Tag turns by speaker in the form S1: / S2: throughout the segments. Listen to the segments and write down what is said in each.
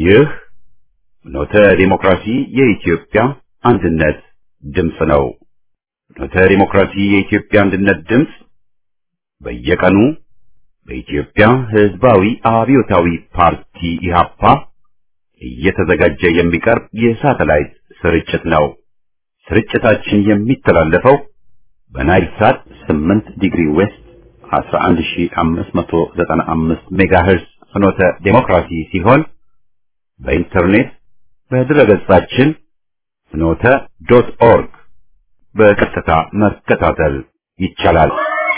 S1: ይህ ኖተ ዲሞክራሲ የኢትዮጵያ አንድነት ድምፅ ነው። ኖተ ዲሞክራሲ የኢትዮጵያ አንድነት ድምፅ በየቀኑ በኢትዮጵያ ሕዝባዊ አብዮታዊ ፓርቲ ኢህአፓ እየተዘጋጀ የሚቀርብ የሳተላይት ስርጭት ነው። ስርጭታችን የሚተላለፈው በናይል ሳት 8 ዲግሪ ዌስት 11595 ሜጋሄርስ ፍኖተ ዴሞክራሲ ሲሆን በኢንተርኔት በድረገጻችን ፍኖተ ዶት ኦርግ በቀጥታ መከታተል ይቻላል።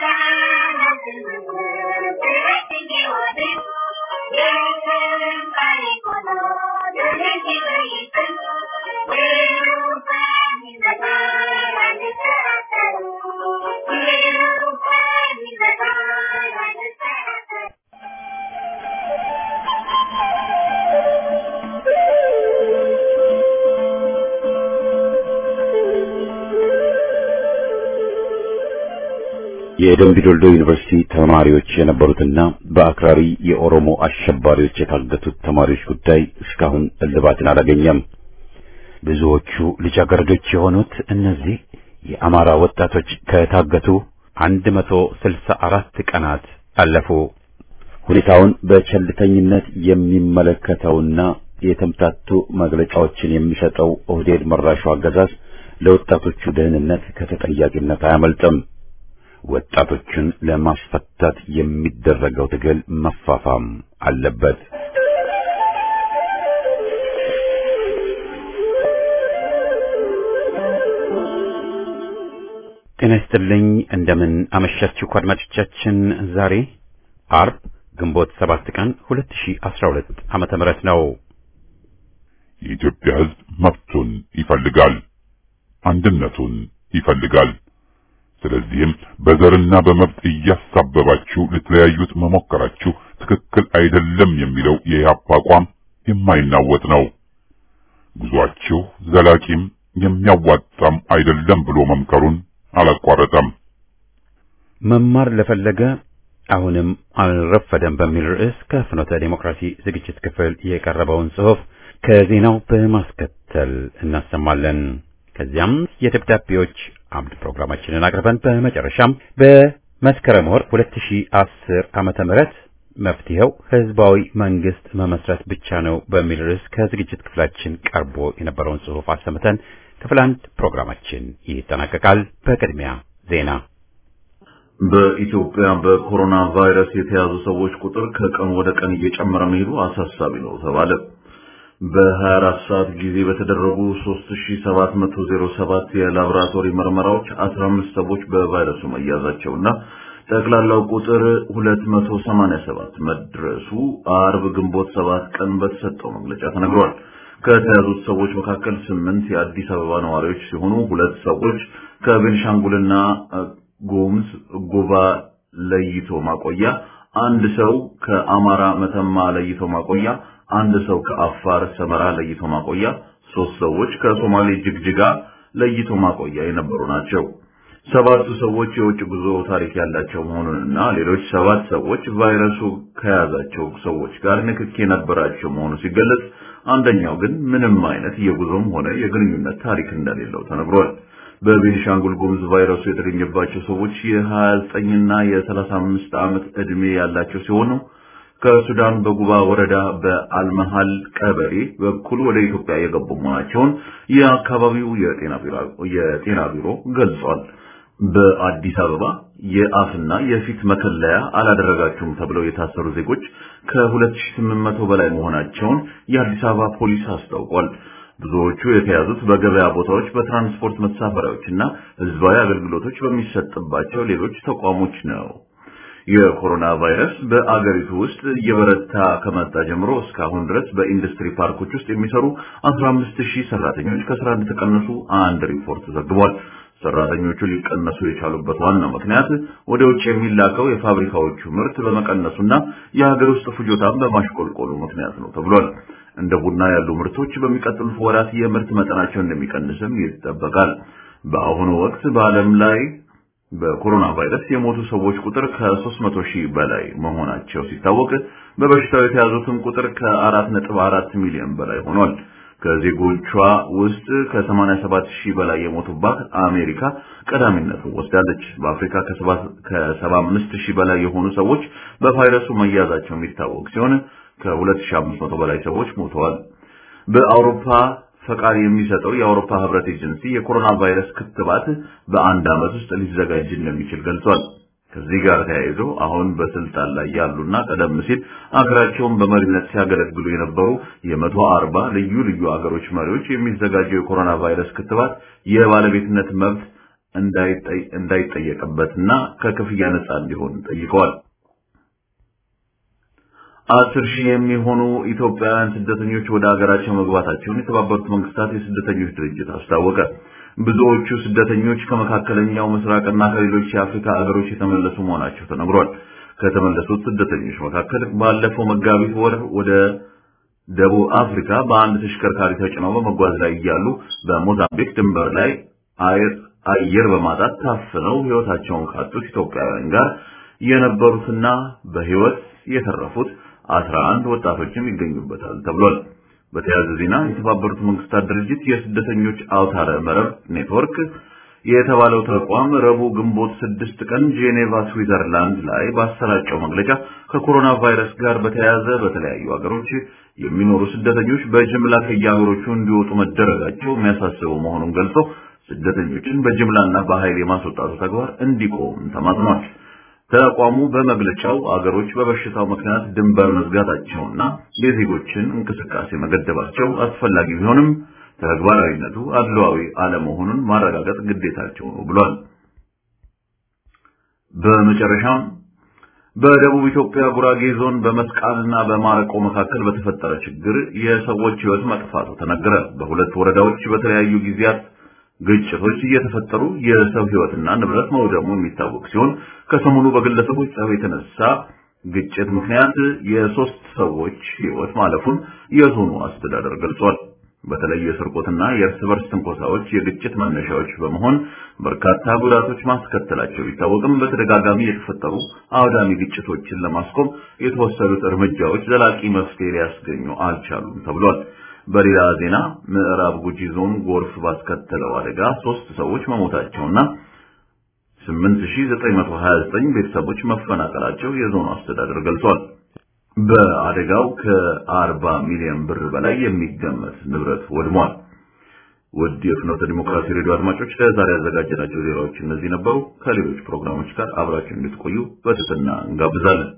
S1: የደምቢ ዶልዶ ዩኒቨርሲቲ ተማሪዎች የነበሩትና በአክራሪ የኦሮሞ አሸባሪዎች የታገቱት ተማሪዎች ጉዳይ እስካሁን እልባትን አላገኘም። ብዙዎቹ ልጃገረዶች የሆኑት እነዚህ የአማራ ወጣቶች ከታገቱ 164 ቀናት አለፉ። ሁኔታውን በቸልተኝነት የሚመለከተውና የተምታቱ መግለጫዎችን የሚሰጠው ኦህዴድ መራሹ አገዛዝ ለወጣቶቹ ደህንነት ከተጠያቂነት አያመልጥም። ወጣቶችን ለማስፈታት የሚደረገው ትግል መፋፋም አለበት። ጤና ይስጥልኝ። እንደምን አመሻችሁ አድማጮቻችን። ዛሬ አርብ ግንቦት ሰባት ቀን 2012 ዓመተ ምህረት ነው።
S2: የኢትዮጵያ ሕዝብ መብቱን ይፈልጋል፣ አንድነቱን ይፈልጋል። ስለዚህም በዘርና በመብት እያሳበባችሁ ልትለያዩት መሞከራችሁ ትክክል አይደለም የሚለው የኢህአፓ አቋም የማይናወጥ ነው። ጉዟችሁ ዘላቂም የሚያዋጣም አይደለም ብሎ መምከሩን አላቋረጠም።
S1: መማር ለፈለገ አሁንም አልረፈደም በሚል ርዕስ ከፍኖተ ዴሞክራሲ ዝግጅት ክፍል የቀረበውን ጽሑፍ ከዜናው በማስከተል እናሰማለን። ከዚያም የደብዳቤዎች አምድ ፕሮግራማችንን አቅርበን በመጨረሻም በመስከረም ወር 2010 ዓመተ ምህረት መፍትሄው ህዝባዊ መንግስት መመስረት ብቻ ነው በሚል ርዕስ ከዝግጅት ክፍላችን ቀርቦ የነበረውን ጽሑፍ አሰምተን ክፍል አንድ ፕሮግራማችን ይጠናቀቃል። በቅድሚያ ዜና።
S3: በኢትዮጵያ በኮሮና ቫይረስ የተያዙ ሰዎች ቁጥር ከቀን ወደ ቀን እየጨመረ መሄዱ አሳሳቢ ነው ተባለ። በ24 ሰዓት ጊዜ በተደረጉ 3707 የላቦራቶሪ ምርመራዎች 15 ሰዎች በቫይረሱ መያዛቸውና ጠቅላላው ቁጥር 287 መድረሱ አርብ ግንቦት 7 ቀን በተሰጠው መግለጫ ተነግሯል። ከተያዙት ሰዎች መካከል ስምንት የአዲስ አበባ ነዋሪዎች ሲሆኑ ሁለት ሰዎች ከቤንሻንጉልና ጉሙዝ ጉባ ለይቶ ማቆያ፣ አንድ ሰው ከአማራ መተማ ለይቶ ማቆያ አንድ ሰው ከአፋር ሰመራ ለይቶ ማቆያ፣ ሶስት ሰዎች ከሶማሌ ጅግጅጋ ለይቶ ማቆያ የነበሩ ናቸው። ሰባቱ ሰዎች የውጭ ጉዞ ታሪክ ያላቸው መሆኑንና ሌሎች ሰባት ሰዎች ቫይረሱ ከያዛቸው ሰዎች ጋር ንክኪ የነበራቸው መሆኑ ሲገለጽ፣ አንደኛው ግን ምንም አይነት የጉዞም ሆነ የግንኙነት ታሪክ እንደሌለው ተነግሯል። በቤኒሻንጉል ጉሙዝ ቫይረሱ የተገኘባቸው ሰዎች የ29 እና የ35 ዓመት ዕድሜ ያላቸው ሲሆኑ ከሱዳን በጉባ ወረዳ በአልመሃል ቀበሌ በኩል ወደ ኢትዮጵያ የገቡ መሆናቸውን የአካባቢው የጤና ቢሮ የጤና ቢሮ ገልጿል። በአዲስ አበባ የአፍና የፊት መከለያ አላደረጋችሁም ተብለው የታሰሩ ዜጎች ከ2800 በላይ መሆናቸውን የአዲስ አበባ ፖሊስ አስታውቋል። ብዙዎቹ የተያዙት በገበያ ቦታዎች፣ በትራንስፖርት መሳፈሪያዎችና ህዝባዊ አገልግሎቶች በሚሰጥባቸው ሌሎች ተቋሞች ነው። የኮሮና ቫይረስ በአገሪቱ ውስጥ እየበረታ ከመጣ ጀምሮ እስካሁን ድረስ በኢንዱስትሪ ፓርኮች ውስጥ የሚሰሩ 15000 ሰራተኞች ከስራ እንደተቀነሱ አንድ ሪፖርት ዘግቧል። ሰራተኞቹ ሊቀነሱ የቻሉበት ዋናው ምክንያት ወደ ውጭ የሚላከው የፋብሪካዎቹ ምርት በመቀነሱና የሀገር ውስጥ ፍጆታን በማሽቆልቆሉ ምክንያት ነው ተብሏል። እንደ ቡና ያሉ ምርቶች በሚቀጥሉት ወራት የምርት መጠናቸው እንደሚቀንስም ይጠበቃል። በአሁኑ ወቅት በዓለም ላይ በኮሮና ቫይረስ የሞቱ ሰዎች ቁጥር ከ300 ሺህ በላይ መሆናቸው ሲታወቅ በበሽታው የተያዙትን ቁጥር ከ4.4 ሚሊዮን በላይ ሆኗል። ከዜጎቿ ውስጥ ከ87 ሺህ በላይ የሞቱባት አሜሪካ ቀዳሚነቱን ወስዳለች። በአፍሪካ ከ75 ሺህ በላይ የሆኑ ሰዎች በቫይረሱ መያዛቸው የሚታወቅ ሲሆን ከ2500 በላይ ሰዎች ሞተዋል። በአውሮፓ ፈቃድ የሚሰጠው የአውሮፓ ህብረት ኤጀንሲ የኮሮና ቫይረስ ክትባት በአንድ ዓመት ውስጥ ሊዘጋጅ እንደሚችል ገልጿል። ከዚህ ጋር ተያይዞ አሁን በስልጣን ላይ ያሉና ቀደም ሲል አገራቸውን በመሪነት ሲያገለግሉ የነበሩ የመቶ አርባ ልዩ ልዩ አገሮች መሪዎች የሚዘጋጀው የኮሮና ቫይረስ ክትባት የባለቤትነት መብት እንዳይጠየቅበትና ከክፍያ ነፃ እንዲሆን ጠይቀዋል። አስር ሺህ የሚሆኑ ኢትዮጵያውያን ስደተኞች ወደ ሀገራቸው መግባታቸውን የተባበሩት መንግስታት የስደተኞች ድርጅት አስታወቀ። ብዙዎቹ ስደተኞች ከመካከለኛው ምስራቅና ከሌሎች የአፍሪካ ሀገሮች የተመለሱ መሆናቸው ተነግሯል። ከተመለሱት ስደተኞች መካከል ባለፈው መጋቢት ወር ወደ ደቡብ አፍሪካ በአንድ ተሽከርካሪ ተጭነው በመጓዝ ላይ እያሉ በሞዛምቢክ ድንበር ላይ አየር በማጣት ታፍነው ሕይወታቸውን ካጡት ኢትዮጵያውያን ጋር የነበሩትና በሕይወት የተረፉት አስራ አንድ ወጣቶችም ይገኙበታል ተብሏል። በተያያዘ ዜና የተባበሩት መንግስታት ድርጅት የስደተኞች አውታረ መረብ ኔትወርክ የተባለው ተቋም ረቡዕ ግንቦት ስድስት ቀን ጄኔቫ ስዊዘርላንድ ላይ ባሰራጨው መግለጫ ከኮሮና ቫይረስ ጋር በተያያዘ በተለያዩ ሀገሮች የሚኖሩ ስደተኞች በጅምላ ከየሀገሮቹ እንዲወጡ መደረጋቸው የሚያሳስበው መሆኑን ገልጾ ስደተኞችን በጅምላና በኃይል የማስወጣቱ ተግባር እንዲቆም ተማጽኗል። ተቋሙ በመግለጫው አገሮች በበሽታው ምክንያት ድንበር መዝጋታቸውና የዜጎችን እንቅስቃሴ መገደባቸው አስፈላጊ ቢሆንም ተግባራዊነቱ አድሏዊ አለመሆኑን ማረጋገጥ ግዴታቸው ነው ብሏል። በመጨረሻም በደቡብ ኢትዮጵያ ጉራጌ ዞን በመስቃንና በማረቆ መካከል በተፈጠረ ችግር የሰዎች ሕይወት መጥፋቱ ተነገረ። በሁለት ወረዳዎች በተለያዩ ጊዜያት ግጭቶች እየተፈጠሩ የሰው ሕይወትና ንብረት መውደሙ የሚታወቅ ሲሆን ከሰሞኑ በግለሰቦች ጸብ የተነሳ ግጭት ምክንያት የሶስት ሰዎች ሕይወት ማለፉን የዞኑ አስተዳደር ገልጿል። በተለይ የስርቆትና የእርስ በርስ ትንኮሳዎች የግጭት መነሻዎች በመሆን በርካታ ጉዳቶች ማስከተላቸው ቢታወቅም በተደጋጋሚ የተፈጠሩ አውዳሚ ግጭቶችን ለማስቆም የተወሰዱት እርምጃዎች ዘላቂ መፍትሄ ሊያስገኙ አልቻሉም ተብሏል። በሌላ ዜና ምዕራብ ጉጂ ዞን ጎርፍ ባስከተለው አደጋ ሶስት ሰዎች መሞታቸውና 8929 ቤተሰቦች መፈናቀላቸው የዞኑ አስተዳደር ገልጿል። በአደጋው ከ40 ሚሊዮን ብር በላይ የሚገመት ንብረት ወድሟል። ውድ የፍኖተ ዲሞክራሲ ሬዲዮ አድማጮች ለዛሬ ያዘጋጀናቸው ዜናዎች እነዚህ ነበሩ። ከሌሎች ፕሮግራሞች ጋር አብራችሁ እንድትቆዩ በትህትና እንጋብዛለን።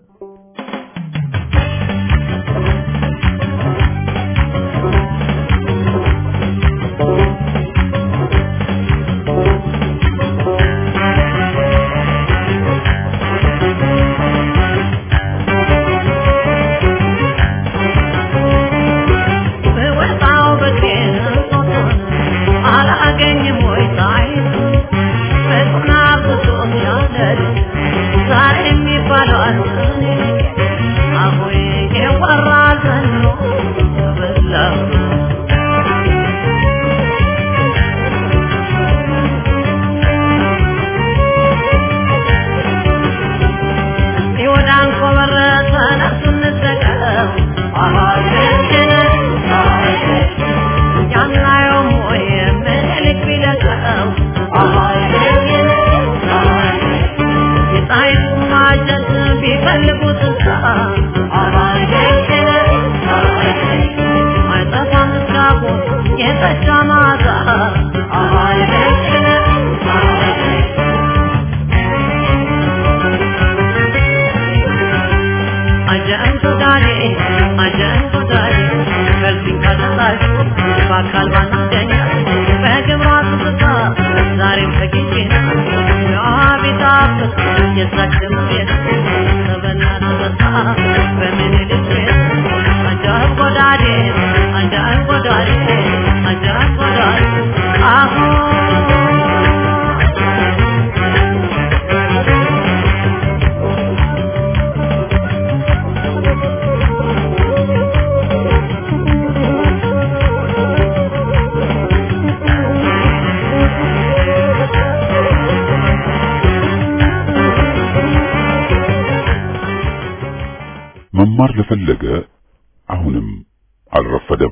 S2: ለፈለገ አሁንም አልረፈደም።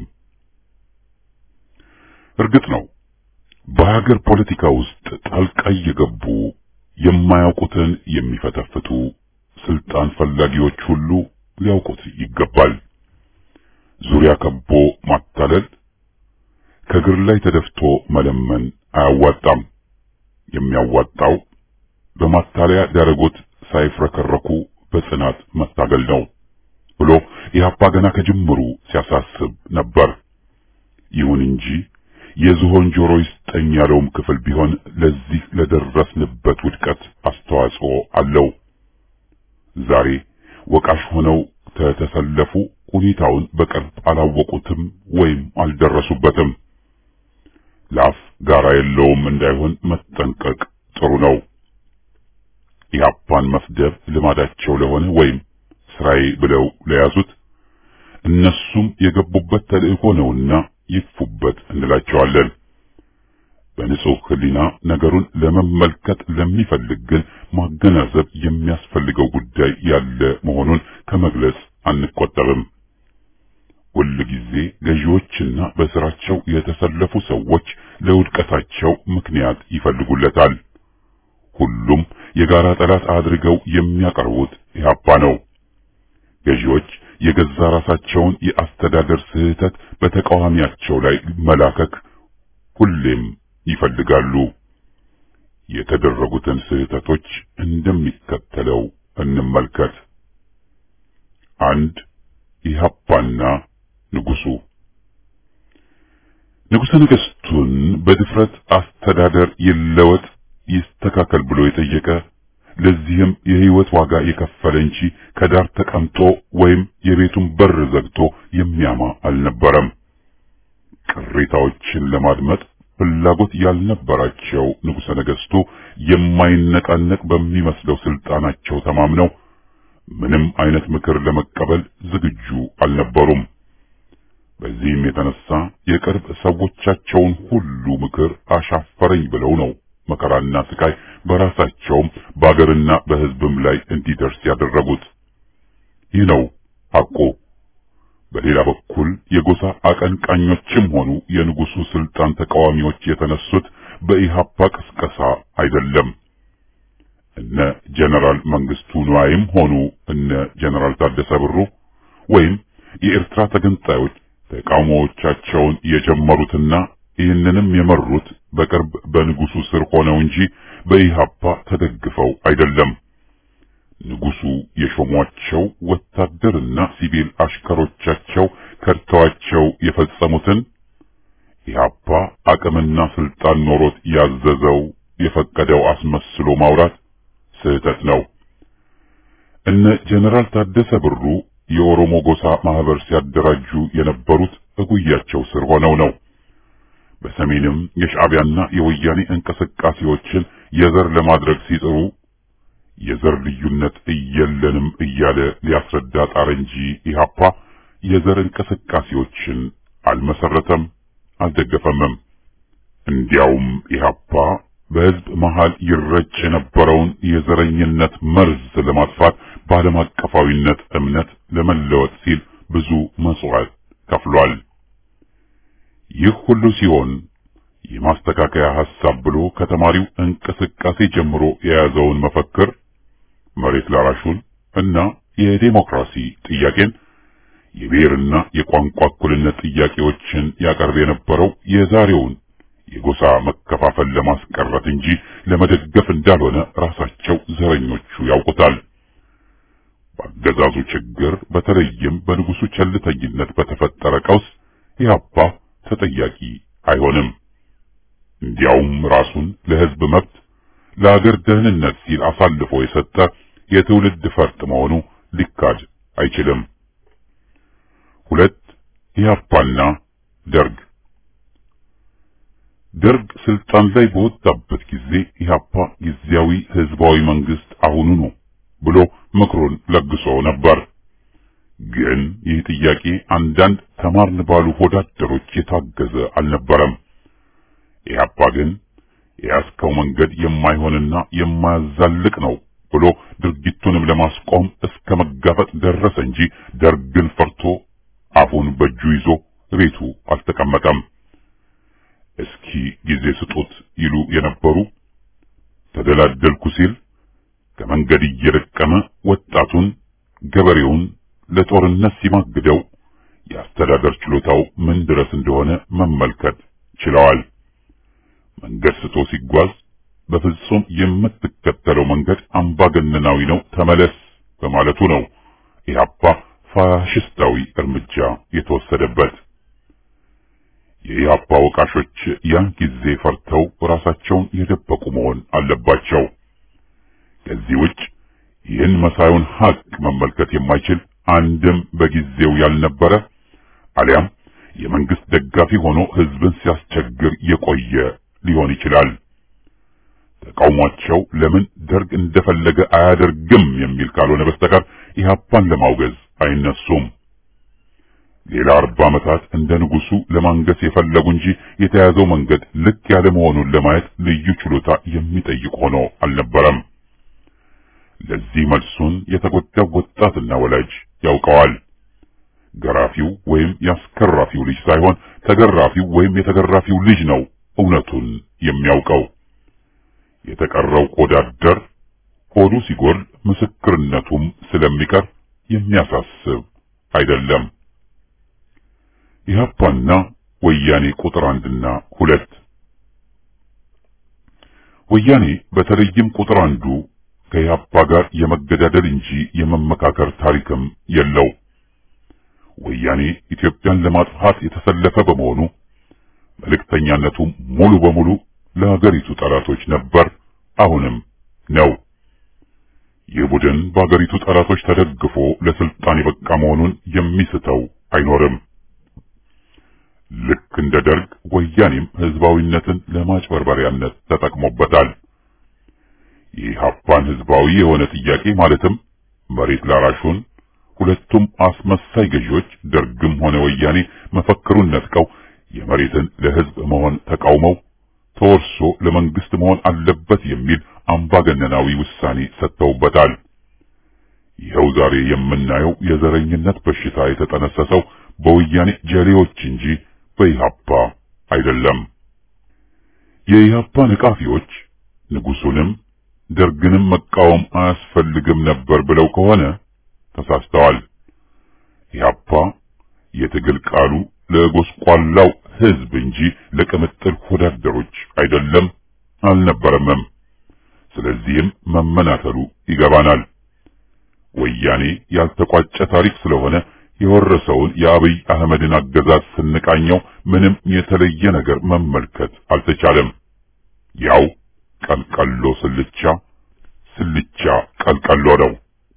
S2: እርግጥ ነው በሀገር ፖለቲካ ውስጥ ጣልቃ እየገቡ የማያውቁትን የሚፈተፍቱ ስልጣን ፈላጊዎች ሁሉ ሊያውቁት ይገባል። ዙሪያ ከቦ ማታለል፣ ከእግር ላይ ተደፍቶ መለመን አያዋጣም። የሚያዋጣው በማታለያ ዳረጎት ሳይፍረከረኩ በጽናት መታገል ነው ብሎ ኢህአፓ ገና ከጅምሩ ሲያሳስብ ነበር። ይሁን እንጂ የዝሆን ጆሮ ይስጠኝ ያለውም ክፍል ቢሆን ለዚህ ለደረስንበት ውድቀት አስተዋጽኦ አለው። ዛሬ ወቃሽ ሆነው ተተሰለፉ ሁኔታውን በቅርብ አላወቁትም ወይም አልደረሱበትም። ላፍ ጋራ የለውም እንዳይሆን መጠንቀቅ ጥሩ ነው። ኢህአፓን መስደብ ልማዳቸው ለሆነ ወይም ስራዬ ብለው ለያዙት እነሱም የገቡበት ተልእኮ ነውና ይክፉበት እንላቸዋለን። በንጹህ ሕሊና ነገሩን ለመመልከት ለሚፈልግ ግን ማገናዘብ የሚያስፈልገው ጉዳይ ያለ መሆኑን ከመግለጽ አንቆጠብም። ሁል ጊዜ ገዢዎችና በስራቸው የተሰለፉ ሰዎች ለውድቀታቸው ምክንያት ይፈልጉለታል። ሁሉም የጋራ ጠላት አድርገው የሚያቀርቡት ኢህአፓ ነው። ገዢዎች የገዛ ራሳቸውን የአስተዳደር ስህተት በተቃዋሚያቸው ላይ መላከክ ሁሌም ይፈልጋሉ። የተደረጉትን ስህተቶች እንደሚከተለው እንመልከት። አንድ ኢህአፓና ንጉሱ ንጉሠ ነገሥቱን በድፍረት አስተዳደር ይለወጥ ይስተካከል ብሎ የጠየቀ ለዚህም የህይወት ዋጋ የከፈለ እንጂ ከዳር ተቀምጦ ወይም የቤቱን በር ዘግቶ የሚያማ አልነበረም። ቅሬታዎችን ለማድመጥ ፍላጎት ያልነበራቸው ንጉሠ ነገሥቱ የማይነቃነቅ በሚመስለው ስልጣናቸው ተማምነው ምንም አይነት ምክር ለመቀበል ዝግጁ አልነበሩም። በዚህም የተነሳ የቅርብ ሰዎቻቸውን ሁሉ ምክር አሻፈረኝ ብለው ነው መከራና ስቃይ በራሳቸውም በአገርና በሕዝብም ላይ እንዲደርስ ያደረጉት። ይህ ነው ሐቁ። በሌላ በኩል የጎሳ አቀንቃኞችም ሆኑ የንጉሱ ስልጣን ተቃዋሚዎች የተነሱት በኢሃፓ ቅስቀሳ አይደለም። እነ ጀነራል መንግስቱ ንዋይም ሆኑ እነ ጀነራል ታደሰ ብሩ ወይም የኤርትራ ተገንጣዮች ተቃውሞዎቻቸውን የጀመሩትና ይህንንም የመሩት በቅርብ በንጉሱ ስር ሆነው እንጂ በኢሃፓ ተደግፈው አይደለም። ንጉሱ የሾሟቸው ወታደርና ሲቪል አሽከሮቻቸው ከድተዋቸው የፈጸሙትን ኢሃፓ አቅምና ስልጣን ኖሮት ያዘዘው የፈቀደው አስመስሎ ማውራት ስህተት ነው። እነ ጀነራል ታደሰ ብሩ የኦሮሞ ጎሳ ማህበር ሲያደራጁ የነበሩት እጉያቸው ስር ሆነው ነው። በሰሜንም የሻዕቢያና የወያኔ እንቅስቃሴዎችን የዘር ለማድረግ ሲጥሩ የዘር ልዩነት እየለንም እያለ ሊያስረዳ ጣረ እንጂ ኢሃፓ የዘር እንቅስቃሴዎችን አልመሰረተም፣ አልደገፈምም። እንዲያውም ኢሃፓ በሕዝብ መሃል ይረጭ የነበረውን የዘረኝነት መርዝ ለማጥፋት በዓለም አቀፋዊነት እምነት ለመለወጥ ሲል ብዙ መስዋዕት ከፍሏል። ይህ ሁሉ ሲሆን የማስተካከያ ሐሳብ ብሎ ከተማሪው እንቅስቃሴ ጀምሮ የያዘውን መፈክር መሬት ላራሹን እና የዴሞክራሲ ጥያቄን የብሔርና የቋንቋ እኩልነት ጥያቄዎችን ያቀርብ የነበረው የዛሬውን የጎሳ መከፋፈል ለማስቀረት እንጂ ለመደገፍ እንዳልሆነ ራሳቸው ዘረኞቹ ያውቁታል። በአገዛዙ ችግር በተለይም በንጉሱ ቸልተኝነት በተፈጠረ ቀውስ ኢህአፓ ተጠያቂ አይሆንም። እንዲያውም ራሱን ለሕዝብ መብት ለአገር ደህንነት ሲል አሳልፎ የሰጠ የትውልድ ፈርጥ መሆኑ ሊካድ አይችልም። ሁለት ኢህአፓና ደርግ ደርግ ስልጣን ላይ በወጣበት ጊዜ ኢህአፓ ጊዜያዊ ህዝባዊ መንግስት አሁኑ ነው ብሎ ምክሩን ለግሶ ነበር። ግን ይህ ጥያቄ አንዳንድ ተማርን ባሉ ሆዳደሮች የታገዘ አልነበረም። ኢህአፓ ግን የያዝከው መንገድ የማይሆንና የማያዛልቅ ነው ብሎ ድርጊቱንም ለማስቆም እስከ መጋፈጥ ደረሰ እንጂ ደርግን ፈርቶ አፉን በእጁ ይዞ ቤቱ አልተቀመጠም። እስኪ ጊዜ ስጡት ይሉ የነበሩ ተደላደልኩ ሲል ከመንገድ እየለቀመ ወጣቱን ገበሬውን ለጦርነት ሲማግደው የአስተዳደር ችሎታው ምን ድረስ እንደሆነ መመልከት ችለዋል። መንገድ ስቶ ሲጓዝ በፍጹም የምትከተለው መንገድ አምባገነናዊ ነው፣ ተመለስ በማለቱ ነው ኢህአፓ ፋሽስታዊ እርምጃ የተወሰደበት። የኢህአፓ ወቃሾች ያን ጊዜ ፈርተው ራሳቸውን የደበቁ መሆን አለባቸው። ከዚህ ውጭ ይህን መሳዩን ሀቅ መመልከት የማይችል አንድም በጊዜው ያልነበረ አሊያም የመንግስት ደጋፊ ሆኖ ህዝብን ሲያስቸግር የቆየ ሊሆን ይችላል። ተቃውሟቸው ለምን ደርግ እንደፈለገ አያደርግም የሚል ካልሆነ በስተቀር ኢህአፓን ለማውገዝ አይነሱም። ሌላ አርባ ዓመታት እንደ ንጉሱ ለማንገስ የፈለጉ እንጂ የተያዘው መንገድ ልክ ያለ መሆኑን ለማየት ልዩ ችሎታ የሚጠይቅ ሆኖ አልነበረም። ለዚህ መልሱን የተጎዳው ወጣትና ወላጅ ያውቀዋል። ገራፊው ወይም ያስከራፊው ልጅ ሳይሆን ተገራፊው ወይም የተገራፊው ልጅ ነው እውነቱን የሚያውቀው። የተቀረው ቆዳደር ሆዱ ሲጎል ምስክርነቱም ስለሚቀር የሚያሳስብ አይደለም። ኢህአፓና ወያኔ ቁጥር አንድና ሁለት ወያኔ በተለይም ቁጥር አንዱ ከኢህአፓ ጋር የመገዳደል እንጂ የመመካከር ታሪክም የለው። ወያኔ ኢትዮጵያን ለማጥፋት የተሰለፈ በመሆኑ መልእክተኛነቱ ሙሉ በሙሉ ለሀገሪቱ ጠላቶች ነበር፣ አሁንም ነው። ይህ ቡድን በሀገሪቱ ጠላቶች ተደግፎ ለስልጣን የበቃ መሆኑን የሚስተው አይኖርም። ልክ እንደ ደርግ ወያኔም ህዝባዊነትን ለማጭበርበሪያነት ተጠቅሞበታል። የኢህአፓን ህዝባዊ የሆነ ጥያቄ ማለትም መሬት ላራሹን ሁለቱም አስመሳይ ገዢዎች ደርግም ሆነ ወያኔ መፈክሩን ነጥቀው የመሬትን ለህዝብ መሆን ተቃውመው ተወርሶ ለመንግስት መሆን አለበት የሚል አምባገነናዊ ውሳኔ ሰጥተውበታል። ይኸው ዛሬ የምናየው የዘረኝነት በሽታ የተጠነሰሰው በወያኔ ጀሌዎች እንጂ በኢህአፓ አይደለም። የኢህአፓ ነቃፊዎች ንጉሱንም ደርግንም መቃወም አያስፈልግም ነበር ብለው ከሆነ ተሳስተዋል። ኢህአፓ የትግል ቃሉ ለጎስቋላው ህዝብ እንጂ ለቅምጥል ወዳደሮች አይደለም አልነበረምም። ስለዚህም መመናተሉ ይገባናል። ወያኔ ያልተቋጨ ታሪክ ስለሆነ የወረሰውን የአብይ አህመድን አገዛዝ ስንቃኘው ምንም የተለየ ነገር መመልከት አልተቻለም። ያው ቀልቀሎ ስልቻ ስልቻ ቀልቀሎ ነው።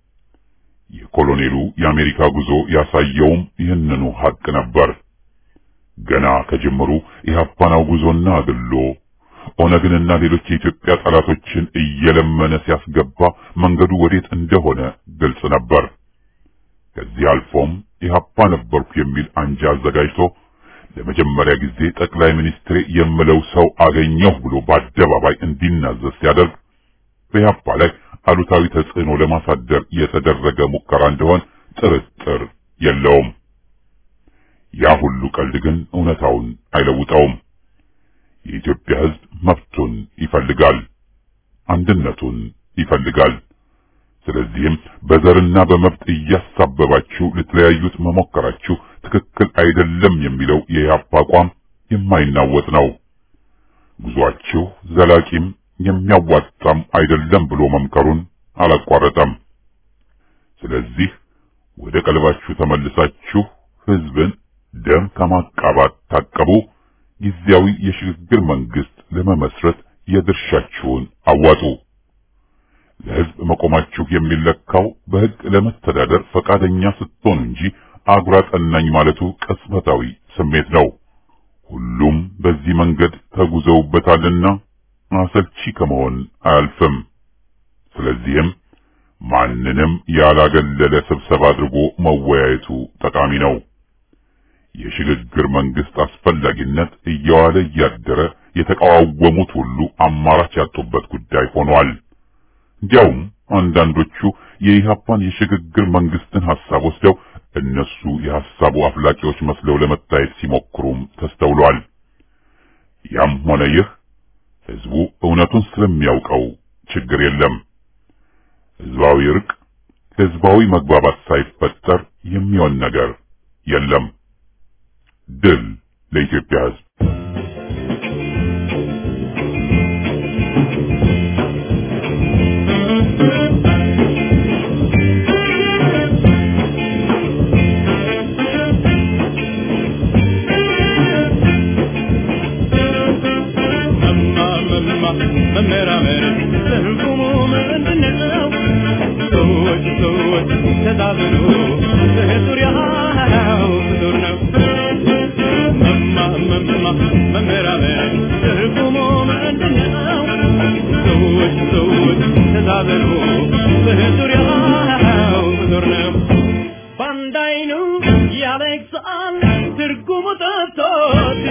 S2: የኮሎኔሉ የአሜሪካ ጉዞ ያሳየውም ይህንኑ ሀቅ ነበር። ገና ከጅምሩ ኢህአፓን አውግዞና አግሎ ኦነግንና ሌሎች የኢትዮጵያ ጠላቶችን እየለመነ ሲያስገባ መንገዱ ወዴት እንደሆነ ግልጽ ነበር። ከዚህ አልፎም ኢህአፓ ነበርኩ የሚል አንጃ አዘጋጅቶ ለመጀመሪያ ጊዜ ጠቅላይ ሚኒስትሬ የምለው ሰው አገኘሁ ብሎ በአደባባይ እንዲናዘዝ ሲያደርግ በኢህአፓ ላይ አሉታዊ ተጽዕኖ ለማሳደር የተደረገ ሙከራ እንደሆን ጥርጥር የለውም። ያ ሁሉ ቀልድ ግን እውነታውን አይለውጠውም። የኢትዮጵያ ሕዝብ መብቱን ይፈልጋል፣ አንድነቱን ይፈልጋል። ስለዚህም በዘርና በመብት እያሳበባችሁ ልትለያዩት መሞከራችሁ ትክክል አይደለም የሚለው የኢህአፓ አቋም የማይናወጥ ነው። ጉዟችሁ ዘላቂም የሚያዋጣም አይደለም ብሎ መምከሩን አላቋረጠም። ስለዚህ ወደ ቀልባችሁ ተመልሳችሁ ህዝብን ደም ከማቃባት ታቀቡ፣ ጊዜያዊ የሽግግር መንግስት ለመመስረት የድርሻችሁን አዋጡ። ለህዝብ መቆማችሁ የሚለካው በህግ ለመተዳደር ፈቃደኛ ስትሆኑ እንጂ አጉራ ጠናኝ ማለቱ ቅጽበታዊ ስሜት ነው። ሁሉም በዚህ መንገድ ተጉዘውበታልና አሰልቺ ከመሆን አያልፍም። ስለዚህም ማንንም ያላገለለ ስብሰባ አድርጎ መወያየቱ ጠቃሚ ነው። የሽግግር መንግስት አስፈላጊነት እየዋለ እያደረ የተቃዋወሙት ሁሉ አማራጭ ያጡበት ጉዳይ ሆኗል። እንዲያውም አንዳንዶቹ የኢህአፓን የሽግግር መንግስትን ሐሳብ ወስደው እነሱ የሐሳቡ አፍላቂዎች መስለው ለመታየት ሲሞክሩም ተስተውሏል። ያም ሆነ ይህ ህዝቡ እውነቱን ስለሚያውቀው ችግር የለም። ህዝባዊ እርቅ፣ ህዝባዊ መግባባት ሳይፈጠር የሚሆን ነገር የለም። ድል ለኢትዮጵያ ህዝብ።
S4: መመራመር ትርጉሙ ምንድነው? ሰዎች ሰዎች ተዛብሎ በዙሪያው ፍጡር ነው። መማ መማ መመራመር ትርጉሙ ምንድነው? ሰዎች ሰዎች ተዛብሎ በዙሪያው ፍጡር ነው። በአንድ አይኑ ያለቅሳል ትርጉሙ ጠፍቶት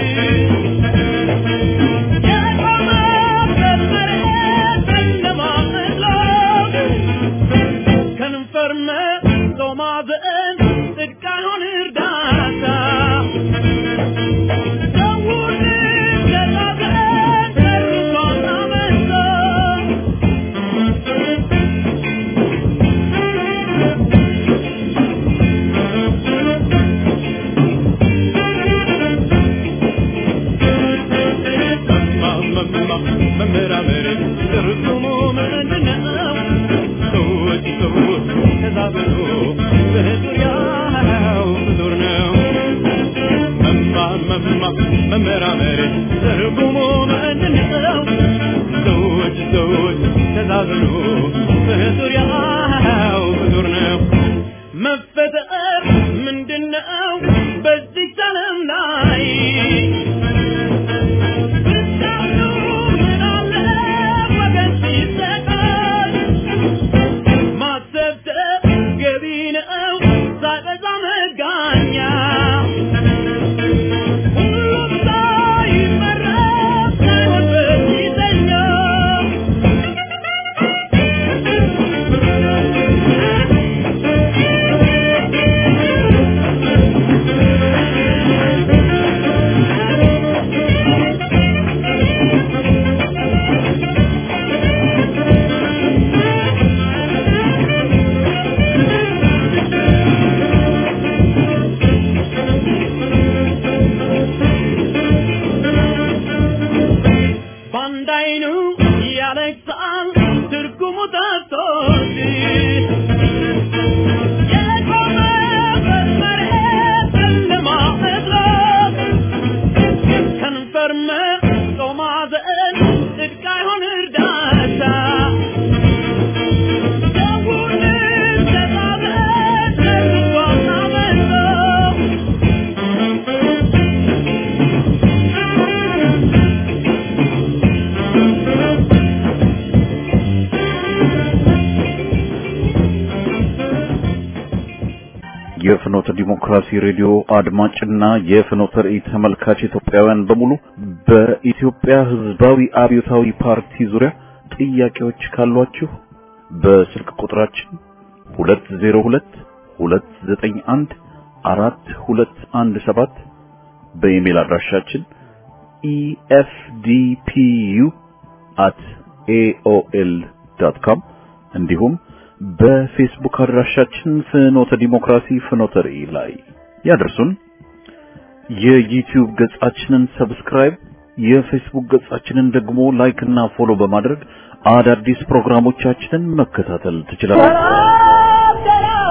S4: መመራመር ትርጉሙ ምንድነው? ሰዎች ሰዎች ተዛብሎ በዙሪያው ዙር ነው። መማ መማ መመራመር ትርጉሙ ምንድነው? ሰዎች ሰዎች ተዛብሎ በዙሪያው ዙር ነው። መፈጠር ምንድነው? በዚህ ዓለም ላይ በአንድ አይኑ ያለቅሳል ትርጉሙ ጠፍቶት የቆመበት መሬት ጨለማ መስሎት ከንፈር መርጦ ማዘን ጽድቅ አይሆን እርዳታ ሰውነት ተጣበቅ ለትጓና መጥቶ
S5: የፍኖተ ዲሞክራሲ ሬዲዮ አድማጭና የፍኖተ ራእይ ተመልካች ኢትዮጵያውያን በሙሉ በኢትዮጵያ ሕዝባዊ አብዮታዊ ፓርቲ ዙሪያ ጥያቄዎች ካሏችሁ በስልክ ቁጥራችን 202 291 4217 በኢሜል አድራሻችን efdpu@aol.com እንዲሁም በፌስቡክ አድራሻችን ፍኖተ ዲሞክራሲ ፍኖተ ራእይ ላይ ያደርሱን። የዩቲዩብ ገጻችንን ሰብስክራይብ፣ የፌስቡክ ገጻችንን ደግሞ ላይክ እና ፎሎ በማድረግ አዳዲስ ፕሮግራሞቻችንን መከታተል ትችላላችሁ።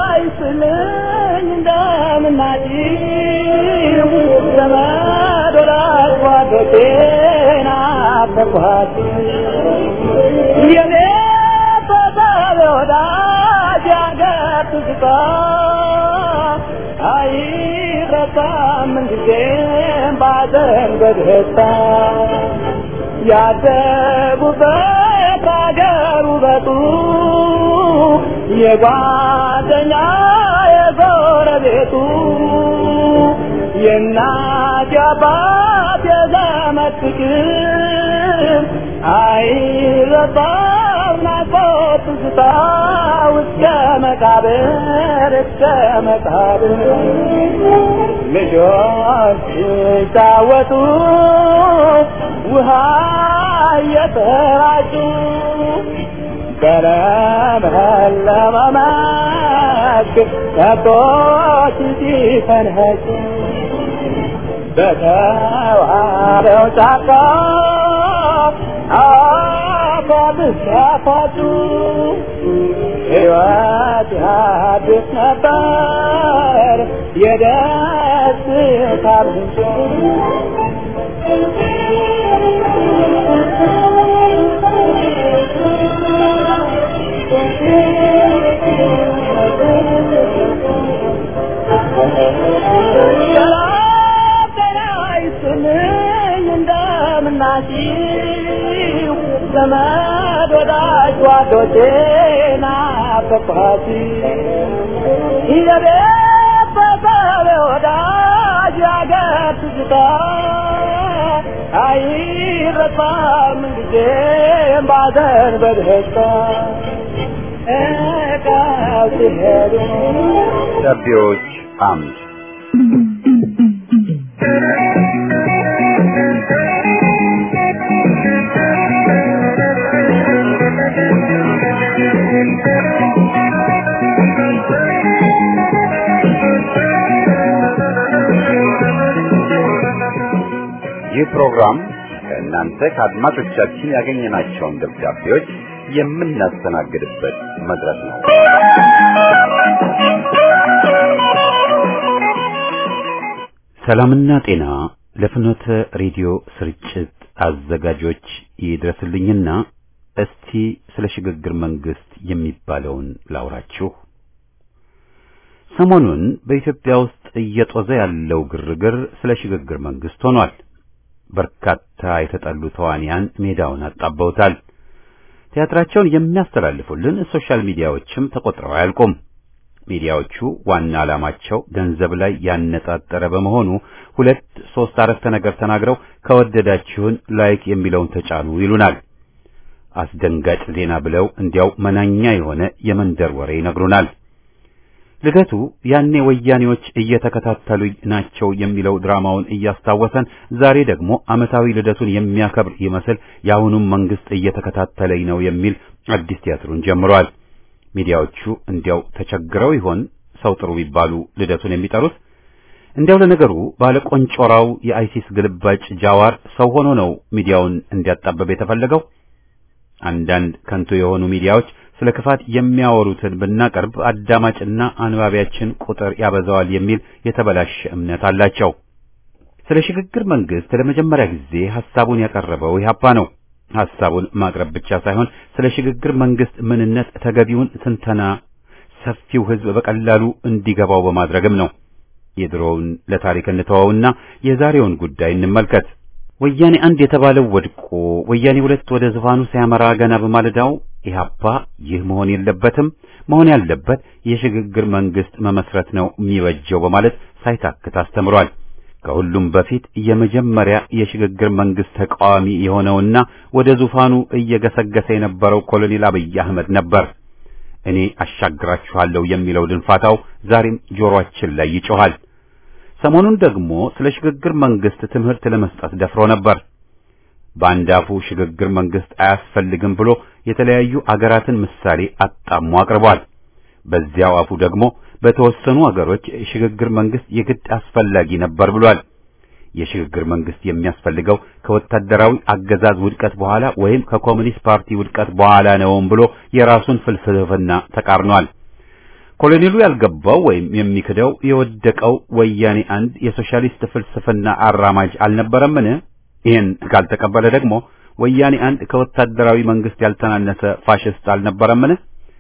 S6: ያደጉበት አገር ውበቱ የጓደኛ የጎረቤቱ የእናት የአባት የዘመድ ፍቅር አይረሳም ናፍቆት ትዝታ እስከ መቃብር እስከ መቃብር ልጆች ሲጫወቱ ውሃ እየተራጩ በለመለመ መስክ ከብቶች ሲፈንኸጩ በተዋበው ጫካ አፏብስ ያፋጩ ሕይወት አዲስ ነበር የደስታ ምንጭ እንደምናችሁ ዘመድ ወዳጅ ጓዶቼ ናፈቅኋት የቤት በሰብ ወዳጅ ያገር ትዝታ አይረሳም ጊዜም ባዘን በደስታ እቃው ሲሄዱ
S1: ደቢዎች አምድ ይህ ፕሮግራም ከእናንተ ከአድማጮቻችን ያገኘናቸውን ደብዳቤዎች የምናስተናግድበት መድረክ ነው። ሰላምና ጤና ለፍኖተ ሬዲዮ ስርጭት አዘጋጆች ይድረስልኝና እስቲ ስለ ሽግግር መንግስት የሚባለውን ላውራችሁ። ሰሞኑን በኢትዮጵያ ውስጥ እየጦዘ ያለው ግርግር ስለ ሽግግር መንግስት ሆኗል። በርካታ የተጠሉ ተዋንያን ሜዳውን አጣበውታል። ቲያትራቸውን የሚያስተላልፉልን ሶሻል ሚዲያዎችም ተቆጥረው አያልቁም። ሚዲያዎቹ ዋና ዓላማቸው ገንዘብ ላይ ያነጣጠረ በመሆኑ ሁለት ሶስት አረፍተ ነገር ተናግረው ከወደዳችሁን ላይክ የሚለውን ተጫኑ ይሉናል። አስደንጋጭ ዜና ብለው እንዲያው መናኛ የሆነ የመንደር ወሬ ይነግሩናል። ልደቱ ያኔ ወያኔዎች እየተከታተሉኝ ናቸው የሚለው ድራማውን እያስታወሰን ዛሬ ደግሞ ዓመታዊ ልደቱን የሚያከብር ይመስል የአሁኑም መንግስት እየተከታተለኝ ነው የሚል አዲስ ቲያትሩን ጀምሯል። ሚዲያዎቹ እንዲያው ተቸግረው ይሆን ሰው ጥሩ ቢባሉ ልደቱን የሚጠሩት? እንዲያው ለነገሩ ባለቆንጮራው የአይሲስ ግልባጭ ጃዋር ሰው ሆኖ ነው ሚዲያውን እንዲያጣበብ የተፈለገው። አንዳንድ ከንቱ የሆኑ ሚዲያዎች ስለ ክፋት የሚያወሩትን ብናቀርብ አዳማጭና አንባቢያችን ቁጥር ያበዛዋል የሚል የተበላሸ እምነት አላቸው። ስለ ሽግግር መንግስት ለመጀመሪያ ጊዜ ሐሳቡን ያቀረበው ኢህአፓ ነው። ሐሳቡን ማቅረብ ብቻ ሳይሆን ስለ ሽግግር መንግስት ምንነት ተገቢውን ትንተና ሰፊው ሕዝብ በቀላሉ እንዲገባው በማድረግም ነው። የድሮውን ለታሪክ እንተወውና የዛሬውን ጉዳይ እንመልከት። ወያኔ አንድ የተባለው ወድቆ ወያኔ ሁለት ወደ ዙፋኑ ሲያመራ ገና በማለዳው ኢህአፓ ይህ መሆን የለበትም፣ መሆን ያለበት የሽግግር መንግስት መመስረት ነው የሚበጀው በማለት ሳይታክት አስተምሯል። ከሁሉም በፊት የመጀመሪያ የሽግግር መንግስት ተቃዋሚ የሆነውና ወደ ዙፋኑ እየገሰገሰ የነበረው ኮሎኔል አብይ አህመድ ነበር። እኔ አሻግራችኋለሁ የሚለው ድንፋታው ዛሬም ጆሮአችን ላይ ይጮኻል። ሰሞኑን ደግሞ ስለ ሽግግር መንግስት ትምህርት ለመስጠት ደፍሮ ነበር። በአንድ አፉ ሽግግር መንግስት አያስፈልግም ብሎ የተለያዩ አገራትን ምሳሌ አጣሞ አቅርቧል። በዚያው አፉ ደግሞ በተወሰኑ አገሮች ሽግግር መንግስት የግድ አስፈላጊ ነበር ብሏል። የሽግግር መንግስት የሚያስፈልገው ከወታደራዊ አገዛዝ ውድቀት በኋላ ወይም ከኮሙኒስት ፓርቲ ውድቀት በኋላ ነውም ብሎ የራሱን ፍልስፍና ተቃርኗል። ኮሎኔሉ ያልገባው ወይም የሚክደው የወደቀው ወያኔ አንድ የሶሻሊስት ፍልስፍና አራማጅ አልነበረምን? ይህን ካልተቀበለ ደግሞ ወያኔ አንድ ከወታደራዊ መንግስት ያልተናነሰ ፋሽስት አልነበረምን?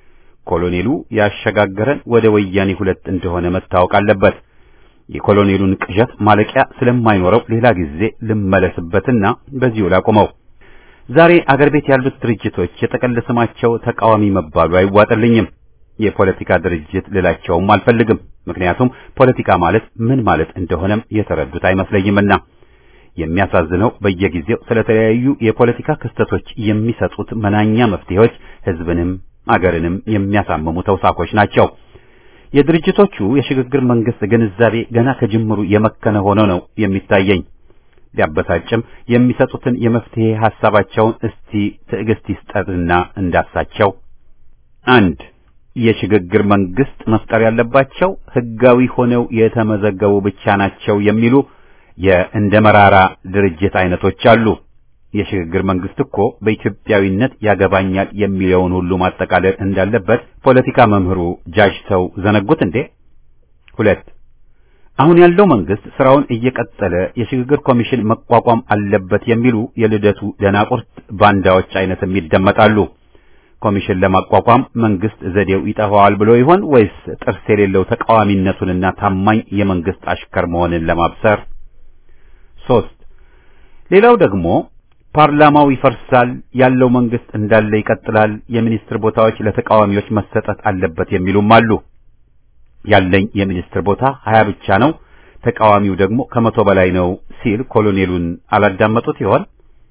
S1: ኮሎኔሉ ያሸጋገረን ወደ ወያኔ ሁለት እንደሆነ መታወቅ አለበት። የኮሎኔሉን ቅዠት ማለቂያ ስለማይኖረው ሌላ ጊዜ ልመለስበትና በዚሁ ላቆመው። ዛሬ አገር ቤት ያሉት ድርጅቶች የጠቅል ስማቸው ተቃዋሚ መባሉ አይዋጥልኝም። የፖለቲካ ድርጅት ልላቸውም አልፈልግም። ምክንያቱም ፖለቲካ ማለት ምን ማለት እንደሆነም የተረዱት አይመስለኝምና። የሚያሳዝነው በየጊዜው ስለተለያዩ የፖለቲካ ክስተቶች የሚሰጡት መናኛ መፍትሄዎች ህዝብንም አገርንም የሚያሳምሙ ተውሳኮች ናቸው። የድርጅቶቹ የሽግግር መንግስት ግንዛቤ ገና ከጅምሩ የመከነ ሆኖ ነው የሚታየኝ። ቢያበሳጭም የሚሰጡትን የመፍትሄ ሐሳባቸውን እስቲ ትዕግስት ይስጠትና እንዳሳቸው። አንድ የሽግግር መንግስት መፍጠር ያለባቸው ህጋዊ ሆነው የተመዘገቡ ብቻ ናቸው የሚሉ የእንደ መራራ ድርጅት አይነቶች አሉ። የሽግግር መንግስት እኮ በኢትዮጵያዊነት ያገባኛል የሚለውን ሁሉ ማጠቃለል እንዳለበት ፖለቲካ መምህሩ ጃጅተው ዘነጉት እንዴ? ሁለት አሁን ያለው መንግስት ስራውን እየቀጠለ የሽግግር ኮሚሽን መቋቋም አለበት የሚሉ የልደቱ ደናቁርት ባንዳዎች አይነትም ይደመጣሉ። ኮሚሽን ለማቋቋም መንግስት ዘዴው ይጠፋዋል ብሎ ይሆን ወይስ ጥርስ የሌለው ተቃዋሚነቱንና ታማኝ የመንግስት አሽከር መሆንን ለማብሰር? ሶስት ሌላው ደግሞ ፓርላማው ይፈርሳል፣ ያለው መንግስት እንዳለ ይቀጥላል፣ የሚኒስትር ቦታዎች ለተቃዋሚዎች መሰጠት አለበት የሚሉም አሉ። ያለኝ የሚኒስትር ቦታ ሀያ ብቻ ነው፣ ተቃዋሚው ደግሞ ከመቶ በላይ ነው ሲል ኮሎኔሉን አላዳመጡት ይሆን?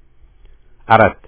S1: አራት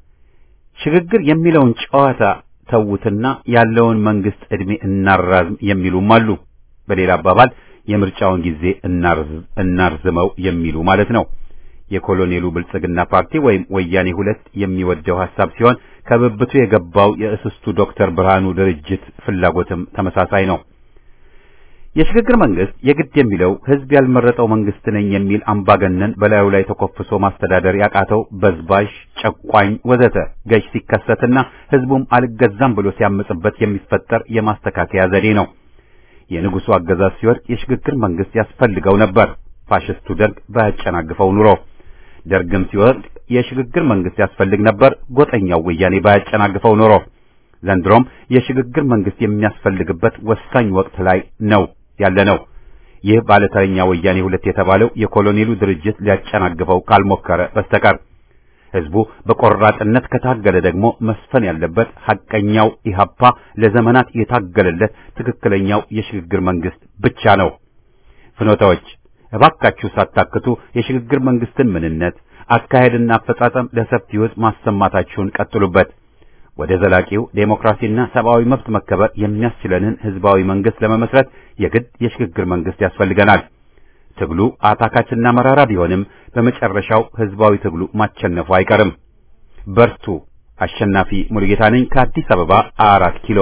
S1: ሽግግር የሚለውን ጨዋታ ተዉትና ያለውን መንግስት ዕድሜ እናራዝም የሚሉም አሉ። በሌላ አባባል የምርጫውን ጊዜ እናርዝመው የሚሉ ማለት ነው። የኮሎኔሉ ብልጽግና ፓርቲ ወይም ወያኔ ሁለት የሚወደው ሐሳብ ሲሆን ከብብቱ የገባው የእስስቱ ዶክተር ብርሃኑ ድርጅት ፍላጎትም ተመሳሳይ ነው። የሽግግር መንግስት የግድ የሚለው ህዝብ ያልመረጠው መንግስት ነኝ የሚል አምባገነን በላዩ ላይ ተኮፍሶ ማስተዳደር ያቃተው በዝባዥ፣ ጨቋኝ ወዘተ ገዥ ሲከሰትና ህዝቡም አልገዛም ብሎ ሲያምጽበት የሚፈጠር የማስተካከያ ዘዴ ነው። የንጉሱ አገዛዝ ሲወድቅ የሽግግር መንግስት ያስፈልገው ነበር። ፋሽስቱ ደርግ ባያጨናግፈው ኑሮ ደርግም ሲወድቅ የሽግግር መንግስት ያስፈልግ ነበር። ጎጠኛው ወያኔ ባያጨናግፈው ኑሮ ዘንድሮም የሽግግር መንግስት የሚያስፈልግበት ወሳኝ ወቅት ላይ ነው ያለ ነው። ይህ ባለተረኛ ወያኔ ሁለት የተባለው የኮሎኔሉ ድርጅት ሊያጨናግፈው ካልሞከረ በስተቀር ህዝቡ በቆራጥነት ከታገለ ደግሞ መስፈን ያለበት ሐቀኛው ኢህአፓ ለዘመናት የታገለለት ትክክለኛው የሽግግር መንግስት ብቻ ነው። ፍኖታዎች እባካችሁ ሳታክቱ የሽግግር መንግስትን ምንነት፣ አካሄድና አፈጻጸም ለሰፊው ህዝብ ማሰማታችሁን ቀጥሉበት። ወደ ዘላቂው ዴሞክራሲና ሰብአዊ መብት መከበር የሚያስችለንን ህዝባዊ መንግስት ለመመስረት የግድ የሽግግር መንግስት ያስፈልገናል። ትግሉ አታካችና መራራ ቢሆንም በመጨረሻው ህዝባዊ ትግሉ ማቸነፉ አይቀርም። በርቱ። አሸናፊ ሙሉጌታ ነኝ ከአዲስ አበባ አራት ኪሎ።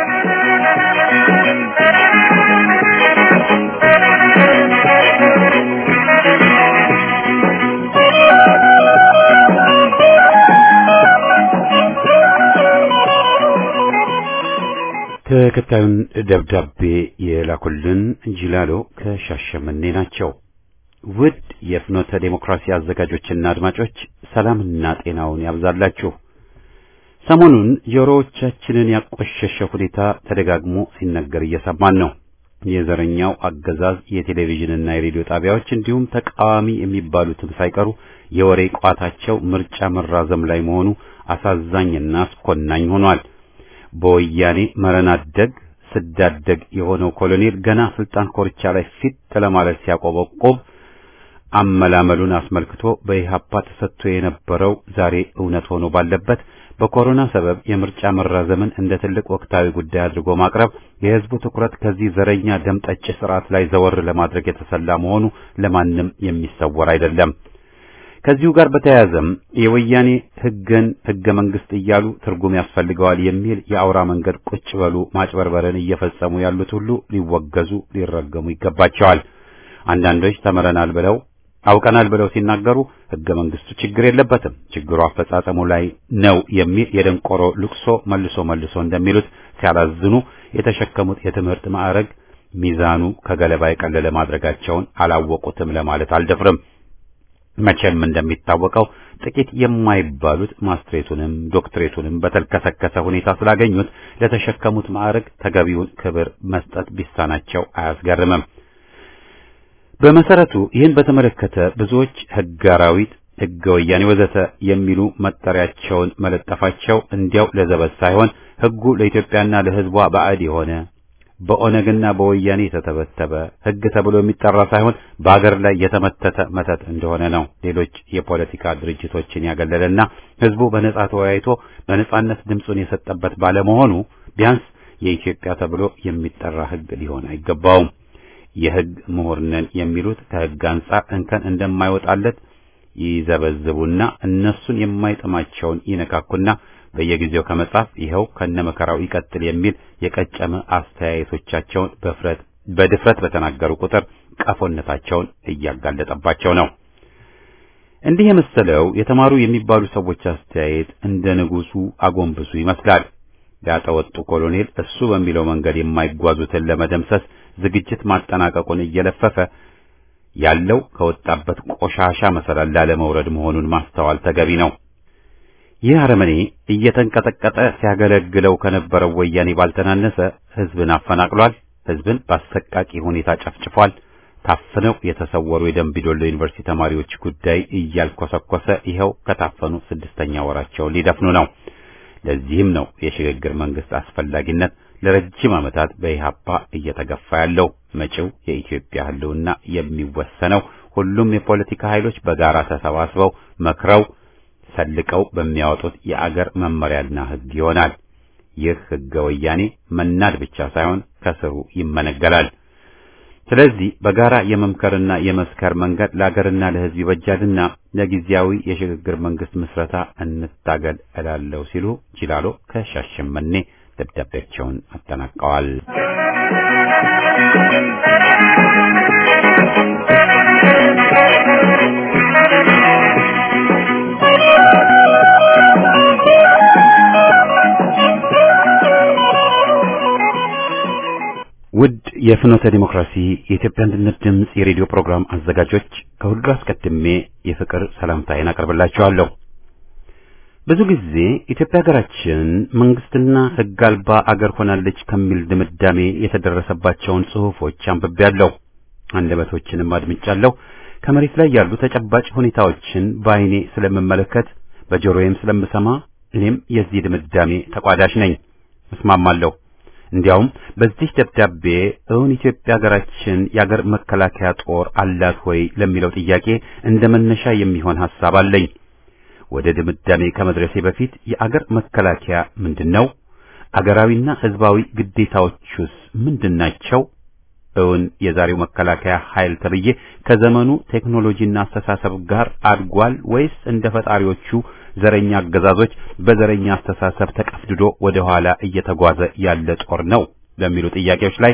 S1: ተከታዩን ደብዳቤ የላኩልን ጅላሎ ከሻሸመኔ ናቸው። ውድ የፍኖተ ዴሞክራሲ አዘጋጆችና አድማጮች ሰላምና ጤናውን ያብዛላችሁ። ሰሞኑን ጆሮዎቻችንን ያቆሸሸ ሁኔታ ተደጋግሞ ሲነገር እየሰማን ነው። የዘረኛው አገዛዝ የቴሌቪዥንና የሬዲዮ ጣቢያዎች እንዲሁም ተቃዋሚ የሚባሉትም ሳይቀሩ የወሬ ቋታቸው ምርጫ መራዘም ላይ መሆኑ አሳዛኝና አስኮናኝ ሆኗል። በወያኔ መረናደግ ስዳደግ የሆነው ኮሎኔል ገና ስልጣን ኮርቻ ላይ ፊት ለማለት ሲያቆበቆብ አመላመሉን አስመልክቶ በኢህአፓ ተሰጥቶ የነበረው ዛሬ እውነት ሆኖ ባለበት በኮሮና ሰበብ የምርጫ መራዘምን እንደ ትልቅ ወቅታዊ ጉዳይ አድርጎ ማቅረብ የህዝቡ ትኩረት ከዚህ ዘረኛ ደም ጠጭ ስርዓት ላይ ዘወር ለማድረግ የተሰላ መሆኑ ለማንም የሚሰወር አይደለም። ከዚሁ ጋር በተያያዘም የወያኔ ህግን ህገ መንግስት እያሉ ትርጉም ያስፈልገዋል የሚል የአውራ መንገድ ቁጭ በሉ ማጭበርበርን እየፈጸሙ ያሉት ሁሉ ሊወገዙ ሊረገሙ ይገባቸዋል። አንዳንዶች ተምረናል ብለው አውቀናል ብለው ሲናገሩ ህገ መንግስቱ ችግር የለበትም፣ ችግሩ አፈጻጸሙ ላይ ነው የሚል የደንቆሮ ልቅሶ መልሶ መልሶ እንደሚሉት ሲያላዝኑ የተሸከሙት የትምህርት ማዕረግ ሚዛኑ ከገለባ የቀለለ ማድረጋቸውን አላወቁትም ለማለት አልደፍርም። መቼም እንደሚታወቀው ጥቂት የማይባሉት ማስትሬቱንም ዶክትሬቱንም በተልከሰከሰ ሁኔታ ስላገኙት ለተሸከሙት ማዕረግ ተገቢውን ክብር መስጠት ቢሳናቸው አያስገርምም። በመሰረቱ ይህን በተመለከተ ብዙዎች ህገ አራዊት፣ ህገ ወያኔ ወዘተ የሚሉ መጠሪያቸውን መለጠፋቸው እንዲያው ለዘበት ሳይሆን ህጉ ለኢትዮጵያና ለህዝቧ ባዕድ የሆነ በኦነግና በወያኔ የተተበተበ ሕግ ተብሎ የሚጠራ ሳይሆን በአገር ላይ የተመተተ መተት እንደሆነ ነው። ሌሎች የፖለቲካ ድርጅቶችን ያገለለና ሕዝቡ በነጻ ተወያይቶ በነጻነት ድምፁን የሰጠበት ባለመሆኑ ቢያንስ የኢትዮጵያ ተብሎ የሚጠራ ሕግ ሊሆን አይገባውም። የሕግ ምሁር ነን የሚሉት ከሕግ አንጻር እንከን እንደማይወጣለት ይዘበዝቡና እነሱን የማይጥማቸውን ይነካኩና በየጊዜው ከመጻፍ ይኸው ከነመከራው ይቀጥል የሚል የቀጨመ አስተያየቶቻቸውን በፍረት በድፍረት በተናገሩ ቁጥር ቀፎነታቸውን እያጋለጠባቸው ነው። እንዲህ የመሰለው የተማሩ የሚባሉ ሰዎች አስተያየት እንደ ንጉሱ አጎንብሱ ይመስላል። ያጠወጡ ኮሎኔል እሱ በሚለው መንገድ የማይጓዙትን ለመደምሰስ ዝግጅት ማጠናቀቁን እየለፈፈ ያለው ከወጣበት ቆሻሻ መሰላል ላለመውረድ መሆኑን ማስተዋል ተገቢ ነው። ይህ አረመኔ እየተንቀጠቀጠ ሲያገለግለው ከነበረው ወያኔ ባልተናነሰ ሕዝብን አፈናቅሏል። ሕዝብን በአሰቃቂ ሁኔታ ጨፍጭፏል። ታፍነው የተሰወሩ የደምቢዶሎ ዩኒቨርሲቲ ተማሪዎች ጉዳይ እያልኮሰኮሰ ይኸው ከታፈኑ ስድስተኛ ወራቸውን ሊደፍኑ ነው። ለዚህም ነው የሽግግር መንግስት አስፈላጊነት ለረጅም ዓመታት በኢህአፓ እየተገፋ ያለው። መጪው የኢትዮጵያ ህልውና የሚወሰነው ሁሉም የፖለቲካ ኃይሎች በጋራ ተሰባስበው መክረው ሰልቀው በሚያወጡት የአገር መመሪያና ህግ ይሆናል። ይህ ህገ ወያኔ መናድ ብቻ ሳይሆን ከስሩ ይመነገላል። ስለዚህ በጋራ የመምከርና የመስከር መንገድ ለአገርና ለህዝብ ይበጃልና ለጊዜያዊ የሽግግር መንግስት ምስረታ እንታገል እላለሁ ሲሉ ጂላሎ ከሻሸመኔ ደብዳቤያቸውን አጠናቀዋል። ውድ የፍኖተ ዲሞክራሲ የኢትዮጵያ አንድነት ድምፅ የሬዲዮ ፕሮግራም አዘጋጆች ከሁሉ አስቀድሜ የፍቅር ሰላምታዬን አቀርብላችኋለሁ። ብዙ ጊዜ ኢትዮጵያ ሀገራችን መንግስትና ህግ አልባ አገር ሆናለች ከሚል ድምዳሜ የተደረሰባቸውን ጽሑፎች አንብቤያለሁ፣ አንደበቶችንም አድምጫለሁ። ከመሬት ላይ ያሉ ተጨባጭ ሁኔታዎችን በአይኔ ስለምመለከት በጆሮዬም ስለምሰማ እኔም የዚህ ድምዳሜ ተቋዳሽ ነኝ፣ እስማማለሁ። እንዲያውም በዚህ ደብዳቤ እውን ኢትዮጵያ ሀገራችን የአገር መከላከያ ጦር አላት ወይ ለሚለው ጥያቄ እንደ መነሻ የሚሆን ሐሳብ አለኝ። ወደ ድምዳሜ ከመድረሴ በፊት የአገር መከላከያ ምንድን ነው? አገራዊና ህዝባዊ ግዴታዎቹስ ምንድናቸው? እውን የዛሬው መከላከያ ኃይል ተብዬ ከዘመኑ ቴክኖሎጂና አስተሳሰብ ጋር አድጓል ወይስ እንደ ፈጣሪዎቹ ዘረኛ አገዛዞች በዘረኛ አስተሳሰብ ተቀፍድዶ ወደ ኋላ እየተጓዘ ያለ ጦር ነው ለሚሉ ጥያቄዎች ላይ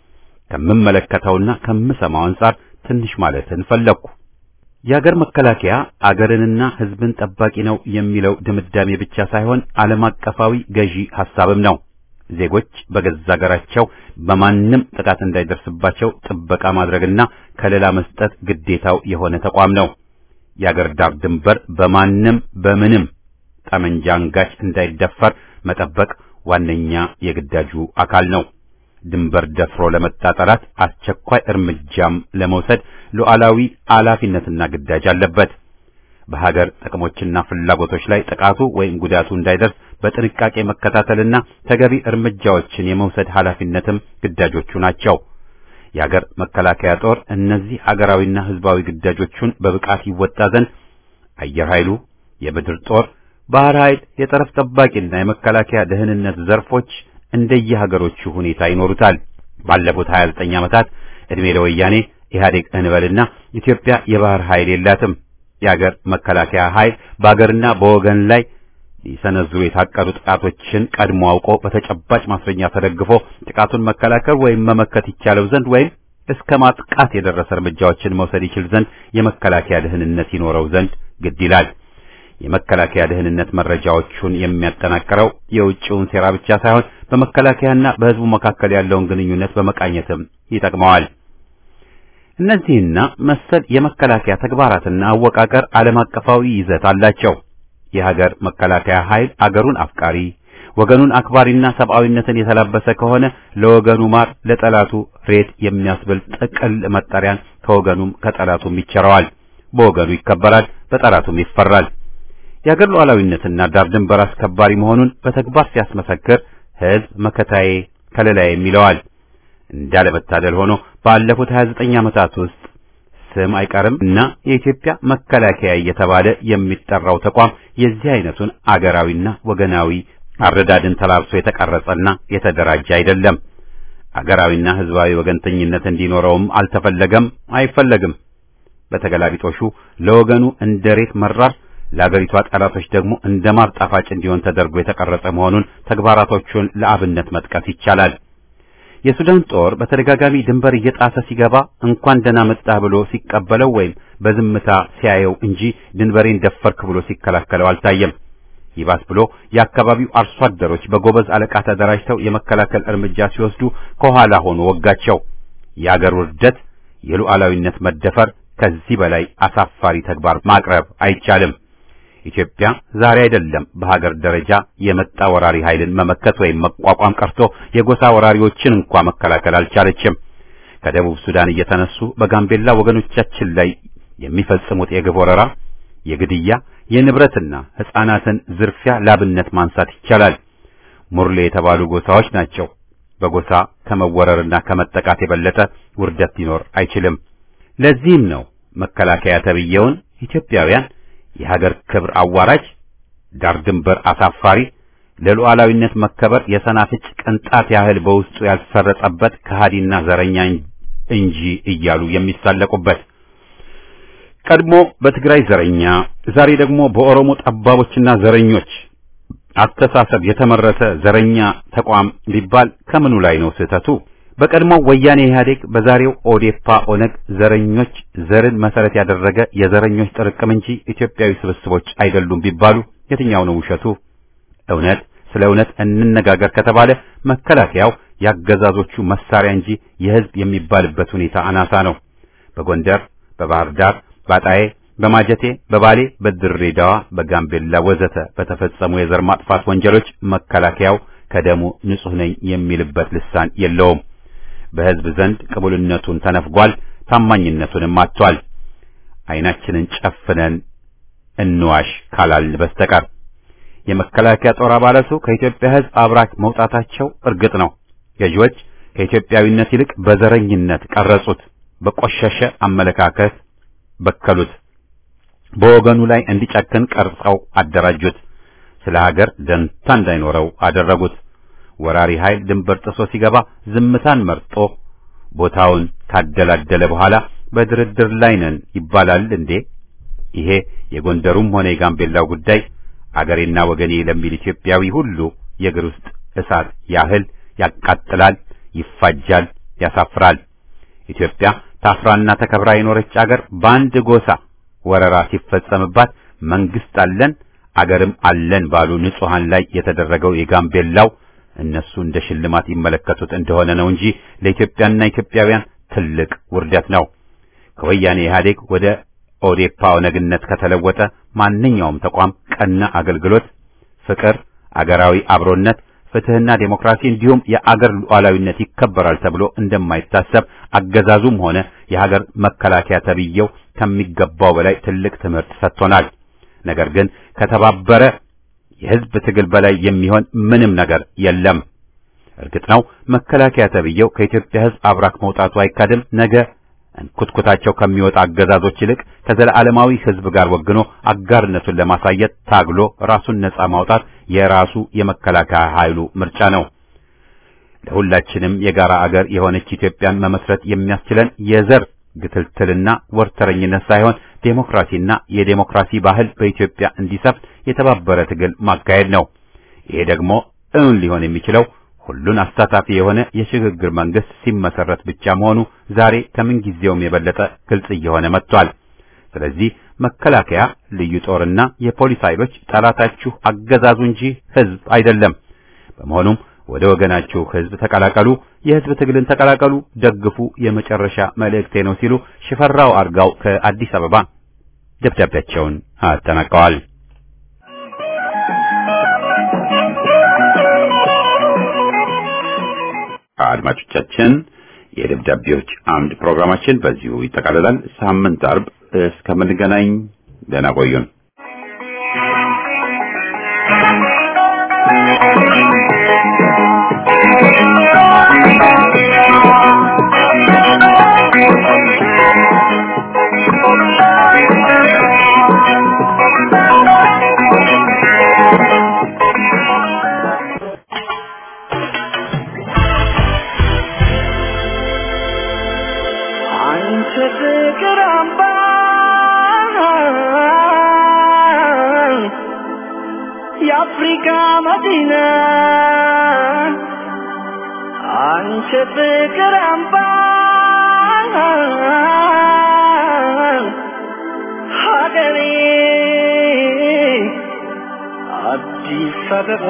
S1: ከምመለከተውና ከምሰማው አንጻር ትንሽ ማለትን ፈለግኩ። የአገር መከላከያ አገርንና ህዝብን ጠባቂ ነው የሚለው ድምዳሜ ብቻ ሳይሆን ዓለም አቀፋዊ ገዢ ሐሳብም ነው። ዜጎች በገዛ አገራቸው በማንም ጥቃት እንዳይደርስባቸው ጥበቃ ማድረግና ከለላ መስጠት ግዴታው የሆነ ተቋም ነው። የአገር ዳር ድንበር በማንም በምንም ጠመንጃ አንጋች እንዳይደፈር መጠበቅ ዋነኛ የግዳጁ አካል ነው። ድንበር ደፍሮ ለመጣ ጠላት አስቸኳይ እርምጃም ለመውሰድ ሉዓላዊ ኃላፊነትና ግዳጅ አለበት። በሀገር ጥቅሞችና ፍላጎቶች ላይ ጥቃቱ ወይም ጉዳቱ እንዳይደርስ በጥንቃቄ መከታተልና ተገቢ እርምጃዎችን የመውሰድ ኃላፊነትም ግዳጆቹ ናቸው። የሀገር መከላከያ ጦር እነዚህ አገራዊና ህዝባዊ ግዳጆቹን በብቃት ይወጣ ዘንድ አየር ኃይሉ፣ የምድር ጦር፣ ባህር ኃይል፣ የጠረፍ ጠባቂና የመከላከያ ደህንነት ዘርፎች እንደየሀገሮቹ ሁኔታ ይኖሩታል። ባለፉት 29 ዓመታት ዕድሜ ለወያኔ ኢህአዴግ እንበልና ኢትዮጵያ የባህር ኃይል የላትም። የሀገር መከላከያ ኃይል በሀገርና በወገን ላይ ሊሰነዝሩ የታቀዱ ጥቃቶችን ቀድሞ አውቆ በተጨባጭ ማስረጃ ተደግፎ ጥቃቱን መከላከል ወይም መመከት ይቻለው ዘንድ ወይም እስከ ማጥቃት የደረሰ እርምጃዎችን መውሰድ ይችል ዘንድ የመከላከያ ደህንነት ይኖረው ዘንድ ግድ ይላል። የመከላከያ ደህንነት መረጃዎቹን የሚያጠናቅረው የውጭውን ሴራ ብቻ ሳይሆን በመከላከያና በህዝቡ መካከል ያለውን ግንኙነት በመቃኘትም ይጠቅመዋል። እነዚህና መሰል የመከላከያ ተግባራትና አወቃቀር ዓለም አቀፋዊ ይዘት አላቸው። የሀገር መከላከያ ኃይል አገሩን አፍቃሪ ወገኑን አክባሪና ሰብአዊነትን የተላበሰ ከሆነ ለወገኑ ማር ለጠላቱ ሬት የሚያስብል ጥቅል መጠሪያን ከወገኑም ከጠላቱም ይቸረዋል። በወገኑ ይከበራል፣ በጠላቱም ይፈራል። የሀገር ሉዓላዊነትና ዳር ድንበር አስከባሪ መሆኑን በተግባር ሲያስመሰክር ህዝብ መከታዬ ከለላዬ ይለዋል። እንዳለመታደል ሆኖ ባለፉት 29 ዓመታት ውስጥ ስም አይቀርም እና የኢትዮጵያ መከላከያ እየተባለ የሚጠራው ተቋም የዚህ አይነቱን አገራዊና ወገናዊ አረዳድን ተላብሶ የተቀረጸና የተደራጀ አይደለም። አገራዊና ሕዝባዊ ወገንተኝነት እንዲኖረውም አልተፈለገም፣ አይፈለግም። በተገላቢጦሹ ለወገኑ እንደ ሬት መራር ለአገሪቷ ጠላቶች ደግሞ እንደ ማር ጣፋጭ እንዲሆን ተደርጎ የተቀረጸ መሆኑን ተግባራቶቹን ለአብነት መጥቀስ ይቻላል። የሱዳን ጦር በተደጋጋሚ ድንበር እየጣሰ ሲገባ እንኳን ደህና መጣህ ብሎ ሲቀበለው ወይም በዝምታ ሲያየው እንጂ ድንበሬን ደፈርክ ብሎ ሲከላከለው አልታየም። ይባስ ብሎ የአካባቢው አርሶ አደሮች በጎበዝ አለቃ ተደራጅተው የመከላከል እርምጃ ሲወስዱ ከኋላ ሆኖ ወጋቸው። የአገር ውርደት፣ የሉዓላዊነት መደፈር ከዚህ በላይ አሳፋሪ ተግባር ማቅረብ አይቻልም። ኢትዮጵያ ዛሬ አይደለም በሀገር ደረጃ የመጣ ወራሪ ኃይልን መመከት ወይም መቋቋም ቀርቶ የጎሳ ወራሪዎችን እንኳ መከላከል አልቻለችም። ከደቡብ ሱዳን እየተነሱ በጋምቤላ ወገኖቻችን ላይ የሚፈጽሙት የግፍ ወረራ፣ የግድያ፣ የንብረትና ሕፃናትን ዝርፊያ ላብነት ማንሳት ይቻላል። ሙርሌ የተባሉ ጎሳዎች ናቸው። በጎሳ ከመወረርና ከመጠቃት የበለጠ ውርደት ሊኖር አይችልም። ለዚህም ነው መከላከያ ተብዬውን ኢትዮጵያውያን የሀገር ክብር አዋራጅ፣ ዳር ድንበር አሳፋሪ፣ ለሉዓላዊነት መከበር የሰናፍጭ ቅንጣት ያህል በውስጡ ያልሰረጸበት ከሃዲና ዘረኛ እንጂ እያሉ የሚሳለቁበት። ቀድሞ በትግራይ ዘረኛ፣ ዛሬ ደግሞ በኦሮሞ ጠባቦችና ዘረኞች አስተሳሰብ የተመረተ ዘረኛ ተቋም ቢባል ከምኑ ላይ ነው ስህተቱ? በቀድሞ ወያኔ ኢህአዴግ፣ በዛሬው ኦዴፓ ኦነግ ዘረኞች ዘርን መሰረት ያደረገ የዘረኞች ጥርቅም እንጂ ኢትዮጵያዊ ስብስቦች አይደሉም ቢባሉ የትኛው ነው ውሸቱ? እውነት ስለ እውነት እንነጋገር ከተባለ መከላከያው ያገዛዞቹ መሳሪያ እንጂ የህዝብ የሚባልበት ሁኔታ አናሳ ነው። በጎንደር፣ በባህር ዳር፣ በአጣዬ፣ በማጀቴ፣ በባሌ፣ በድሬዳዋ፣ በጋምቤላ ወዘተ በተፈጸሙ የዘር ማጥፋት ወንጀሎች መከላከያው ከደሙ ንጹህ ነኝ የሚልበት ልሳን የለውም። በህዝብ ዘንድ ቅቡልነቱን ተነፍጓል፣ ታማኝነቱንም አጥቷል። አይናችንን ጨፍነን እንዋሽ ካላል በስተቀር የመከላከያ ጦር አባላቱ ከኢትዮጵያ ህዝብ አብራክ መውጣታቸው እርግጥ ነው። ገዢዎች ከኢትዮጵያዊነት ይልቅ በዘረኝነት ቀረጹት፣ በቆሸሸ አመለካከት በከሉት፣ በወገኑ ላይ እንዲጨክን ቀርጸው አደራጁት፣ ስለ ሀገር ደንታ እንዳይኖረው አደረጉት። ወራሪ ኃይል ድንበር ጥሶ ሲገባ ዝምታን መርጦ ቦታውን ካደላደለ በኋላ በድርድር ላይ ነን ይባላል እንዴ? ይሄ የጎንደሩም ሆነ የጋምቤላው ጉዳይ አገሬና ወገኔ ለሚል ኢትዮጵያዊ ሁሉ የእግር ውስጥ እሳት ያህል ያቃጥላል፣ ይፋጃል፣ ያሳፍራል። ኢትዮጵያ ታፍራና ተከብራ የኖረች አገር በአንድ ጎሳ ወረራ ሲፈጸምባት መንግስት አለን አገርም አለን ባሉ ንጹሃን ላይ የተደረገው የጋምቤላው እነሱ እንደ ሽልማት ይመለከቱት እንደሆነ ነው እንጂ ለኢትዮጵያና ኢትዮጵያውያን ትልቅ ውርደት ነው። ከወያኔ ኢህአዴግ ወደ ኦዴፓ ኦነግነት ከተለወጠ ማንኛውም ተቋም ቀና አገልግሎት፣ ፍቅር፣ አገራዊ አብሮነት፣ ፍትህና ዴሞክራሲ እንዲሁም የአገር ሉዓላዊነት ይከበራል ተብሎ እንደማይታሰብ አገዛዙም ሆነ የሀገር መከላከያ ተብዬው ከሚገባው በላይ ትልቅ ትምህርት ሰጥቶናል። ነገር ግን ከተባበረ የህዝብ ትግል በላይ የሚሆን ምንም ነገር የለም። እርግጥ ነው መከላከያ ተብዬው ከኢትዮጵያ ህዝብ አብራክ መውጣቱ አይካድም። ነገ እንኩትኩታቸው ከሚወጣ አገዛዞች ይልቅ ከዘላለማዊ ህዝብ ጋር ወግኖ አጋርነቱን ለማሳየት ታግሎ ራሱን ነጻ ማውጣት የራሱ የመከላከያ ኃይሉ ምርጫ ነው። ለሁላችንም የጋራ አገር የሆነች ኢትዮጵያን መመስረት የሚያስችለን የዘር ግትልትልና ወርተረኝነት ሳይሆን ዴሞክራሲና የዴሞክራሲ ባህል በኢትዮጵያ እንዲሰፍን የተባበረ ትግል ማካሄድ ነው። ይሄ ደግሞ እውን ሊሆን የሚችለው ሁሉን አሳታፊ የሆነ የሽግግር መንግስት ሲመሰረት ብቻ መሆኑ ዛሬ ከምን ጊዜውም የበለጠ ግልጽ እየሆነ መጥቷል። ስለዚህ መከላከያ፣ ልዩ ጦርና የፖሊስ ኃይሎች ጠላታችሁ አገዛዙ እንጂ ህዝብ አይደለም። በመሆኑም ወደ ወገናችሁ ህዝብ ተቀላቀሉ፣ የህዝብ ትግልን ተቀላቀሉ፣ ደግፉ የመጨረሻ መልእክቴ ነው ሲሉ ሽፈራው አርጋው ከአዲስ አበባ ደብዳቤያቸውን አጠናቀዋል። አድማጮቻችን የደብዳቤዎች አምድ ፕሮግራማችን በዚሁ ይጠቃልላል። ሳምንት አርብ እስከምንገናኝ ደህና ቆዩን።
S4: የአፍሪካ መዲና አንቺ ፍቅር አምባ ሀገሬ አዲስ አበባ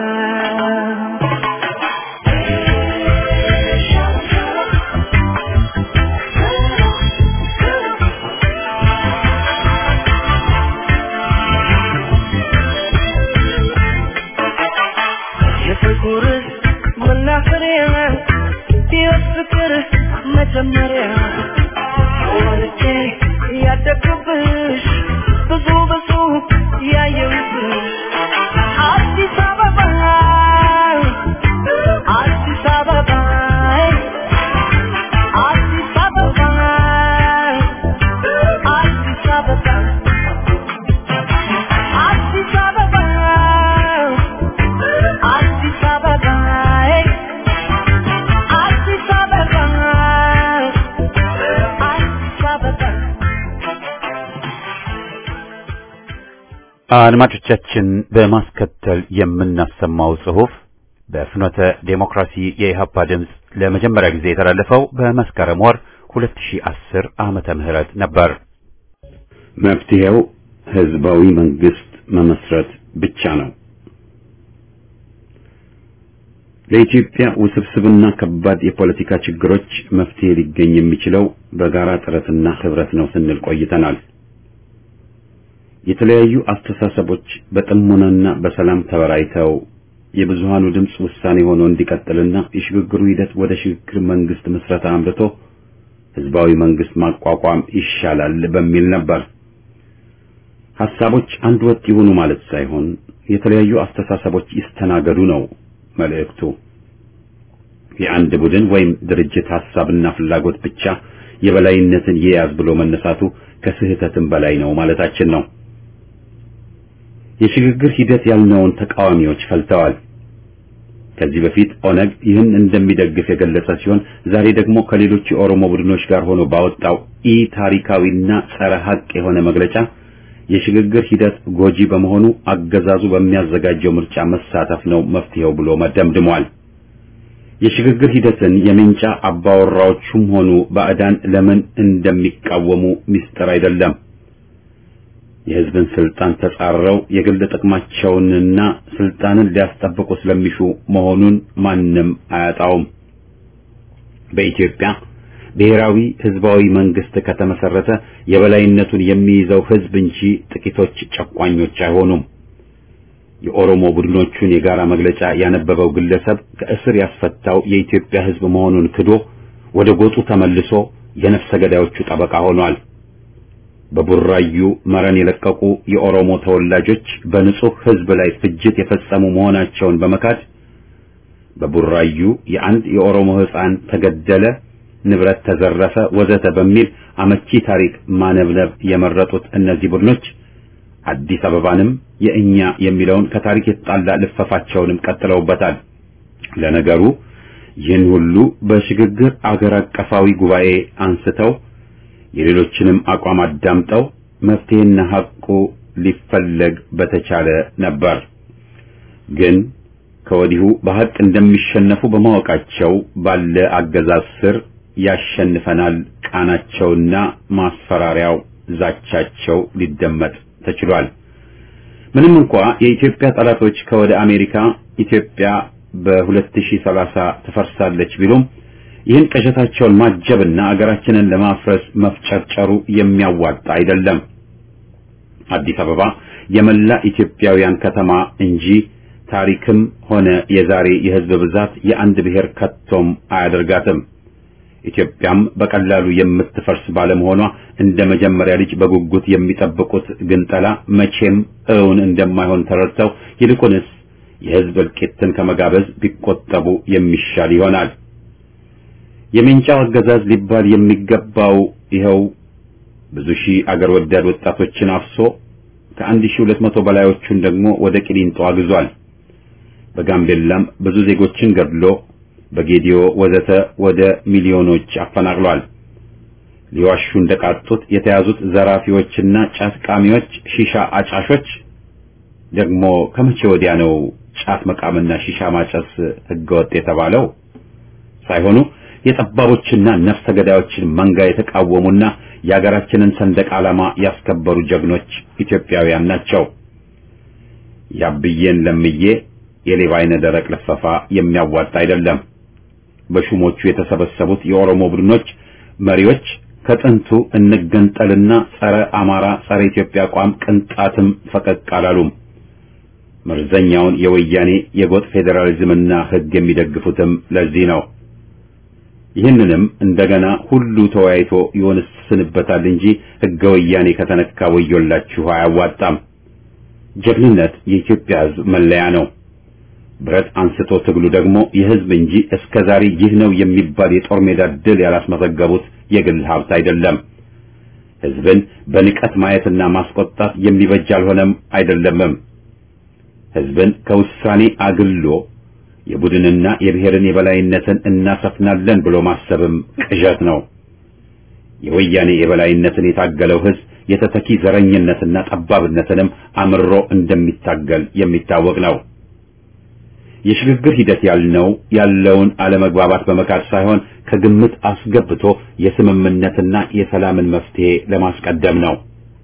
S4: የፍቅር መናፈሪያ የፍቅር መጀመሪያ ወልጄ ያደግኩብሽ ብዙ ብዙ ያየሁብሽ አዲስ አበባ አዲስ አበባ አዲስ አበባ አዲስ አበባ አዲስ አበባ አዲስ አበባ አዲስ አበባ አዲስ አበባ
S1: አድማጮቻችን በማስከተል የምናሰማው ጽሑፍ በፍኖተ ዴሞክራሲ የኢህአፓ ድምፅ ለመጀመሪያ ጊዜ የተላለፈው በመስከረም ወር 2010 ዓመተ ምህረት ነበር። መፍትሄው ህዝባዊ መንግስት መመስረት ብቻ ነው። ለኢትዮጵያ ውስብስብና ከባድ የፖለቲካ ችግሮች መፍትሄ ሊገኝ የሚችለው በጋራ ጥረትና ህብረት ነው ስንል ቆይተናል። የተለያዩ አስተሳሰቦች በጥሞናና በሰላም ተበራይተው የብዙሃኑ ድምፅ ውሳኔ ሆኖ እንዲቀጥልና የሽግግሩ ሂደት ወደ ሽግግር መንግስት ምስረታ አምርቶ ህዝባዊ መንግስት ማቋቋም ይሻላል በሚል ነበር። ሐሳቦች አንድ ወጥ ይሁኑ ማለት ሳይሆን የተለያዩ አስተሳሰቦች ይስተናገዱ ነው መልእክቱ። የአንድ ቡድን ወይም ድርጅት ሐሳብና ፍላጎት ብቻ የበላይነትን ይያዝ ብሎ መነሳቱ ከስህተትም በላይ ነው ማለታችን ነው። የሽግግር ሂደት ያልነውን ተቃዋሚዎች ፈልተዋል። ከዚህ በፊት ኦነግ ይህን እንደሚደግፍ የገለጸ ሲሆን ዛሬ ደግሞ ከሌሎች የኦሮሞ ቡድኖች ጋር ሆኖ ባወጣው ኢ ታሪካዊና ጸረ ሐቅ የሆነ መግለጫ የሽግግር ሂደት ጎጂ በመሆኑ አገዛዙ በሚያዘጋጀው ምርጫ መሳተፍ ነው መፍትሄው ብሎ መደምድሟል። የሽግግር ሂደትን የምንጫ አባወራዎቹም ሆኑ ባዕዳን ለምን እንደሚቃወሙ ሚስጥር አይደለም። የህዝብን ስልጣን ተጻረው የግል ጥቅማቸውንና ስልጣንን ሊያስጠብቁ ስለሚሹ መሆኑን ማንም አያጣውም። በኢትዮጵያ ብሔራዊ ህዝባዊ መንግስት ከተመሰረተ የበላይነቱን የሚይዘው ህዝብ እንጂ ጥቂቶች ጨቋኞች አይሆኑም። የኦሮሞ ቡድኖቹን የጋራ መግለጫ ያነበበው ግለሰብ ከእስር ያስፈታው የኢትዮጵያ ህዝብ መሆኑን ክዶ ወደ ጎጡ ተመልሶ የነፍሰ ገዳዮቹ ጠበቃ ሆኗል። በቡራዩ መረን የለቀቁ የኦሮሞ ተወላጆች በንጹህ ህዝብ ላይ ፍጅት የፈጸሙ መሆናቸውን በመካድ በቡራዩ የአንድ የኦሮሞ ህፃን ተገደለ፣ ንብረት ተዘረፈ፣ ወዘተ በሚል አመቺ ታሪክ ማነብነብ የመረጡት እነዚህ ቡድኖች አዲስ አበባንም የእኛ የሚለውን ከታሪክ የተጣላ ልፈፋቸውንም ቀጥለውበታል። ለነገሩ ይህን ሁሉ በሽግግር አገር አቀፋዊ ጉባኤ አንስተው የሌሎችንም አቋም አዳምጠው መፍትሄና ሐቁ ሊፈለግ በተቻለ ነበር። ግን ከወዲሁ በሐቅ እንደሚሸነፉ በማወቃቸው ባለ አገዛዝ ስር ያሸንፈናል ቃናቸውና ማስፈራሪያው ዛቻቸው ሊደመጥ ተችሏል። ምንም እንኳ የኢትዮጵያ ጠላቶች ከወደ አሜሪካ ኢትዮጵያ በ2030 ትፈርሳለች ቢሉም ይህን ቅዠታቸውን ማጀብና አገራችንን ለማፍረስ መፍጨርጨሩ የሚያዋጣ አይደለም። አዲስ አበባ የመላ ኢትዮጵያውያን ከተማ እንጂ ታሪክም ሆነ የዛሬ የሕዝብ ብዛት የአንድ ብሔር ከቶም አያደርጋትም። ኢትዮጵያም በቀላሉ የምትፈርስ ባለመሆኗ እንደ መጀመሪያ ልጅ በጉጉት የሚጠብቁት ግንጠላ መቼም እውን እንደማይሆን ተረድተው ይልቁንስ የሕዝብ እልቂትን ከመጋበዝ ቢቆጠቡ የሚሻል ይሆናል። የሜንጫው አገዛዝ ሊባል የሚገባው ይኸው ብዙ ሺህ አገር ወዳድ ወጣቶችን አፍሶ ከአንድ ሺህ ሁለት መቶ በላዮቹን ደግሞ ወደ ቂሊንጦ አግዟል። በጋምቤላም ብዙ ዜጎችን ገድሎ በጌዲዮ ወዘተ ወደ ሚሊዮኖች አፈናቅሏል። ሊዋሹ እንደቃጡት የተያዙት ዘራፊዎችና ጫት ቃሚዎች፣ ሺሻ አጫሾች ደግሞ ከመቼ ወዲያ ነው ጫት መቃምና ሺሻ ማጨስ ህገወጥ የተባለው? ሳይሆኑ የጠባቦችና ነፍሰ ገዳዮችን መንጋ የተቃወሙና የሀገራችንን ሰንደቅ ዓላማ ያስከበሩ ጀግኖች ኢትዮጵያውያን ናቸው። ያብዬን ለምዬ የሌባ አይነ ደረቅ ልፈፋ የሚያዋጣ አይደለም። በሹሞቹ የተሰበሰቡት የኦሮሞ ቡድኖች መሪዎች ከጥንቱ እንገንጠልና ጸረ አማራ ጸረ ኢትዮጵያ አቋም ቅንጣትም ፈቀቅ አላሉም። መርዘኛውን የወያኔ የጎጥ ፌዴራሊዝምና ህግ የሚደግፉትም ለዚህ ነው። ይህንንም እንደገና ሁሉ ተወያይቶ ይወስንበታል እንጂ ህገ ወያኔ ከተነካ ወዮላችሁ አያዋጣም። ጀግንነት የኢትዮጵያ ህዝብ መለያ ነው። ብረት አንስቶ ትግሉ ደግሞ የህዝብ እንጂ እስከ ዛሬ ይህ ነው የሚባል የጦር ሜዳ ድል ያላስመዘገቡት የግል ሀብት አይደለም። ህዝብን በንቀት ማየትና ማስቆጣት የሚበጅ አልሆነም አይደለምም። ህዝብን ከውሳኔ አግሎ የቡድንና የብሔርን የበላይነትን እናሰፍናለን ብሎ ማሰብም ቅዠት ነው። የወያኔ የበላይነትን የታገለው ህዝብ የተተኪ ዘረኝነትና ጠባብነትንም አምሮ እንደሚታገል የሚታወቅ ነው። የሽግግር ሂደት ያልነው ያለውን አለመግባባት በመካድ ሳይሆን ከግምት አስገብቶ የስምምነትና የሰላምን መፍትሄ ለማስቀደም ነው።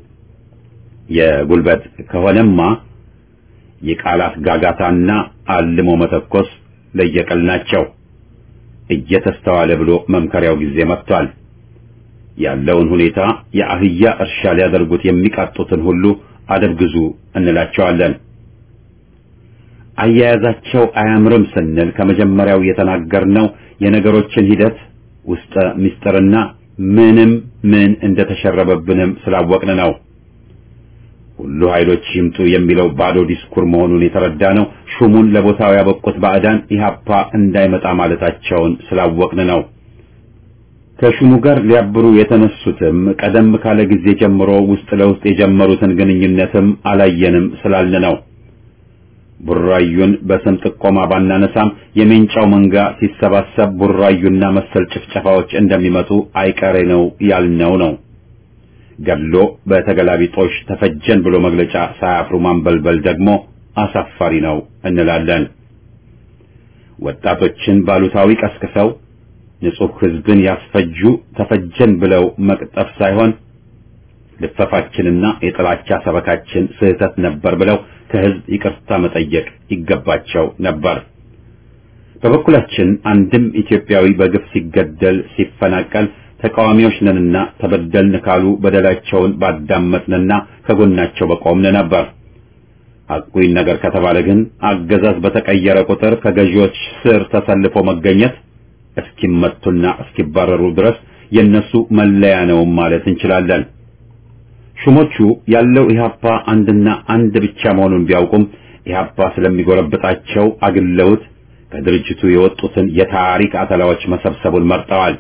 S1: የጉልበት ከሆነማ የቃላት ጋጋታና አልሞ መተኮስ ለየቀል ናቸው። እየተስተዋለ ብሎ መምከሪያው ጊዜ መጥቷል። ያለውን ሁኔታ የአህያ እርሻ ሊያደርጉት የሚቃጡትን ሁሉ አደብ ግዙ እንላቸዋለን። አያያዛቸው አያምርም ስንል ከመጀመሪያው የተናገርነው የነገሮችን ሂደት ውስጠ ምስጢርና ምንም ምን እንደተሸረበብንም ስላወቅን ነው። ሁሉ ኃይሎች ይምጡ የሚለው ባዶ ዲስኩር መሆኑን የተረዳ ነው። ሹሙን ለቦታው ያበቁት ባዕዳን ኢህአፓ እንዳይመጣ ማለታቸውን ስላወቅን ነው። ከሹሙ ጋር ሊያብሩ የተነሱትም ቀደም ካለ ጊዜ ጀምሮ ውስጥ ለውስጥ የጀመሩትን ግንኙነትም አላየንም ስላልን ነው። ቡራዩን በስም ጥቆማ ባናነሳም የሜንጫው መንጋ ሲሰባሰብ ቡራዩና መሰል ጭፍጨፋዎች እንደሚመጡ አይቀሬ ነው ያልነው ነው። ገድሎ በተገላቢጦሽ ተፈጀን ብሎ መግለጫ ሳያፍሩ ማንበልበል ደግሞ አሳፋሪ ነው እንላለን። ወጣቶችን ባሉታዊ ቀስቅሰው ንጹሕ ሕዝብን ያስፈጁ ተፈጀን ብለው መቅጠፍ ሳይሆን ልፈፋችንና የጥላቻ ሰበካችን ስህተት ነበር ብለው ከሕዝብ ይቅርታ መጠየቅ ይገባቸው ነበር። በበኩላችን አንድም ኢትዮጵያዊ በግፍ ሲገደል ሲፈናቀል ተቃዋሚዎች ነንና ተበደልን ካሉ በደላቸውን ባዳመጥንና ከጎናቸው በቆምን ነበር። ሐቁን ነገር ከተባለ ግን አገዛዝ በተቀየረ ቁጥር ከገዢዎች ስር ተሰልፎ መገኘት እስኪመቱና እስኪባረሩ ድረስ የነሱ መለያ ነው ማለት እንችላለን። ሹሞቹ ያለው ኢህአፓ አንድና አንድ ብቻ መሆኑን ቢያውቁም ኢህአፓ ስለሚጎረብጣቸው አግለውት ከድርጅቱ የወጡትን የታሪክ አተላዎች መሰብሰቡን መርጠዋል።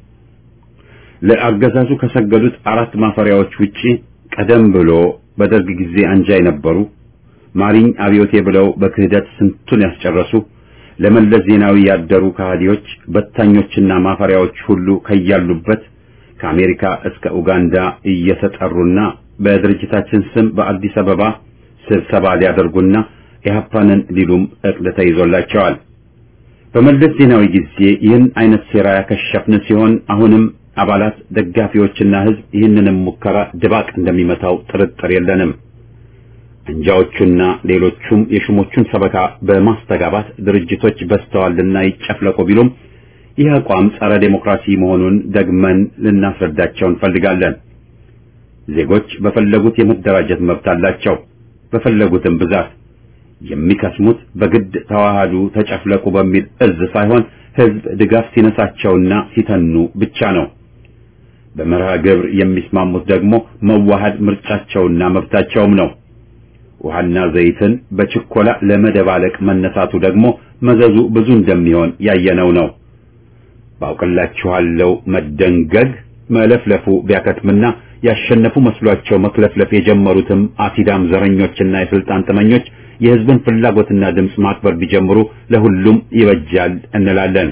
S1: ለአገዛዙ ከሰገዱት አራት ማፈሪያዎች ውጪ ቀደም ብሎ በደርግ ጊዜ አንጃ የነበሩ ማሪኝ አብዮቴ ብለው በክህደት ስንቱን ያስጨረሱ ለመለስ ዜናዊ ያደሩ ከሃዲዎች በታኞችና ማፈሪያዎች ሁሉ ከያሉበት ከአሜሪካ እስከ ኡጋንዳ እየተጠሩና በድርጅታችን ስም በአዲስ አበባ ስብሰባ ሊያደርጉና ኢህአፓንን ሊሉም እቅድ ተይዞላቸዋል። በመለስ ዜናዊ ጊዜ ይህን አይነት ሴራ ያከሸፍን ሲሆን አሁንም አባላት ደጋፊዎችና ህዝብ ይህንንም ሙከራ ድባቅ እንደሚመታው ጥርጥር የለንም። አንጃዎቹና ሌሎቹም የሹሞቹን ሰበካ በማስተጋባት ድርጅቶች በስተዋልና ይጨፍለቁ ቢሉም ይህ አቋም ጸረ ዴሞክራሲ መሆኑን ደግመን ልናስረዳቸው እንፈልጋለን። ዜጎች በፈለጉት የመደራጀት መብት አላቸው። በፈለጉትም ብዛት የሚከስሙት በግድ ተዋሃዱ፣ ተጨፍለቁ በሚል እዝ ሳይሆን ህዝብ ድጋፍ ሲነሳቸውና ሲተኑ ብቻ ነው። በመርሃ ግብር የሚስማሙት ደግሞ መዋሃድ ምርጫቸውና መብታቸውም ነው። ውሃና ዘይትን በችኮላ ለመደባለቅ መነሳቱ ደግሞ መዘዙ ብዙ እንደሚሆን ያየነው ነው። ባውቅላችኋለሁ መደንገግ መለፍለፉ ቢያከትምና ያሸነፉ መስሏቸው መክለፍለፍ የጀመሩትም አሲዳም ዘረኞችና የስልጣን ጥመኞች የህዝብን ፍላጎትና ድምፅ ማክበር ቢጀምሩ ለሁሉም ይበጃል እንላለን።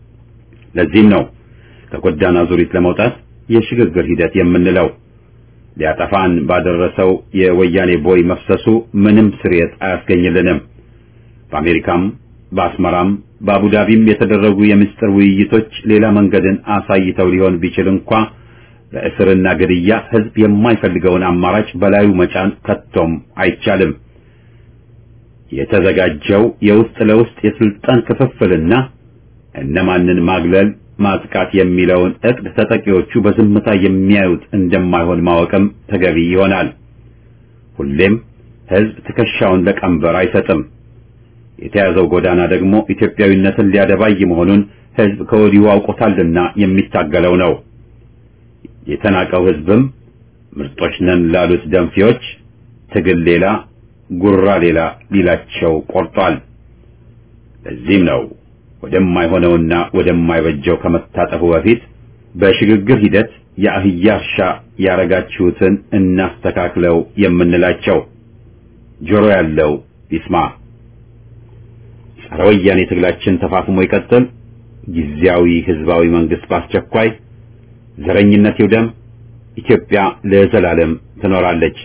S1: ለዚህም ነው ከጎዳና ዙሪት ለመውጣት የሽግግር ሂደት የምንለው። ሊያጠፋን ባደረሰው የወያኔ ቦይ መፍሰሱ ምንም ስርየት አያስገኝልንም። በአሜሪካም በአስመራም በአቡዳቢም የተደረጉ የምስጢር ውይይቶች ሌላ መንገድን አሳይተው ሊሆን ቢችል እንኳ በእስርና ግድያ ህዝብ የማይፈልገውን አማራጭ በላዩ መጫን ከቶም አይቻልም። የተዘጋጀው የውስጥ ለውስጥ የስልጣን ክፍፍልና እነማንን ማግለል ማጥቃት የሚለውን እቅድ ተጠቂዎቹ በዝምታ የሚያዩት እንደማይሆን ማወቅም ተገቢ ይሆናል። ሁሌም ህዝብ ትከሻውን ለቀንበር አይሰጥም። የተያዘው ጎዳና ደግሞ ኢትዮጵያዊነትን ሊያደባይ መሆኑን ህዝብ ከወዲሁ አውቆታልና የሚታገለው ነው። የተናቀው ህዝብም ምርጦች ነን ላሉት ደንፊዎች ትግል ሌላ ጉራ ሌላ ሊላቸው ቆርጧል። ለዚህም ነው ወደማይሆነውና ወደማይበጀው ከመታጠፉ በፊት በሽግግር ሂደት የአህያ እርሻ ያረጋችሁትን እናስተካክለው የምንላቸው። ጆሮ ያለው ይስማ። ጸረ ወያኔ ትግላችን ተፋፍሞ ይቀጥል። ጊዜያዊ ህዝባዊ መንግስት በአስቸኳይ ዘረኝነት ይውደም። ኢትዮጵያ ለዘላለም ትኖራለች።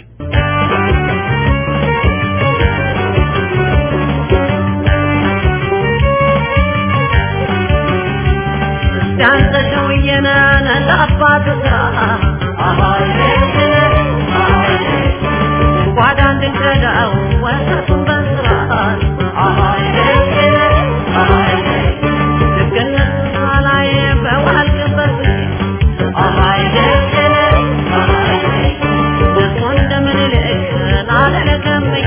S4: ያንተ ሰውዬነ ለአባቱ ጓዳ እንድንቀዳው ወጣቱን በስራት ልክነት ላይ በዋልክበት እሱ እንደምንልክ ላለለከምኝ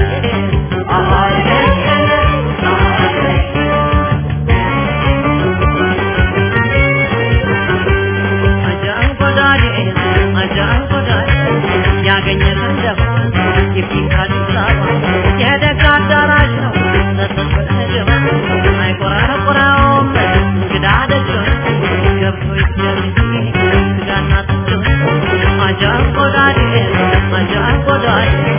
S4: Ajaan godaalee, ajaan godaalee.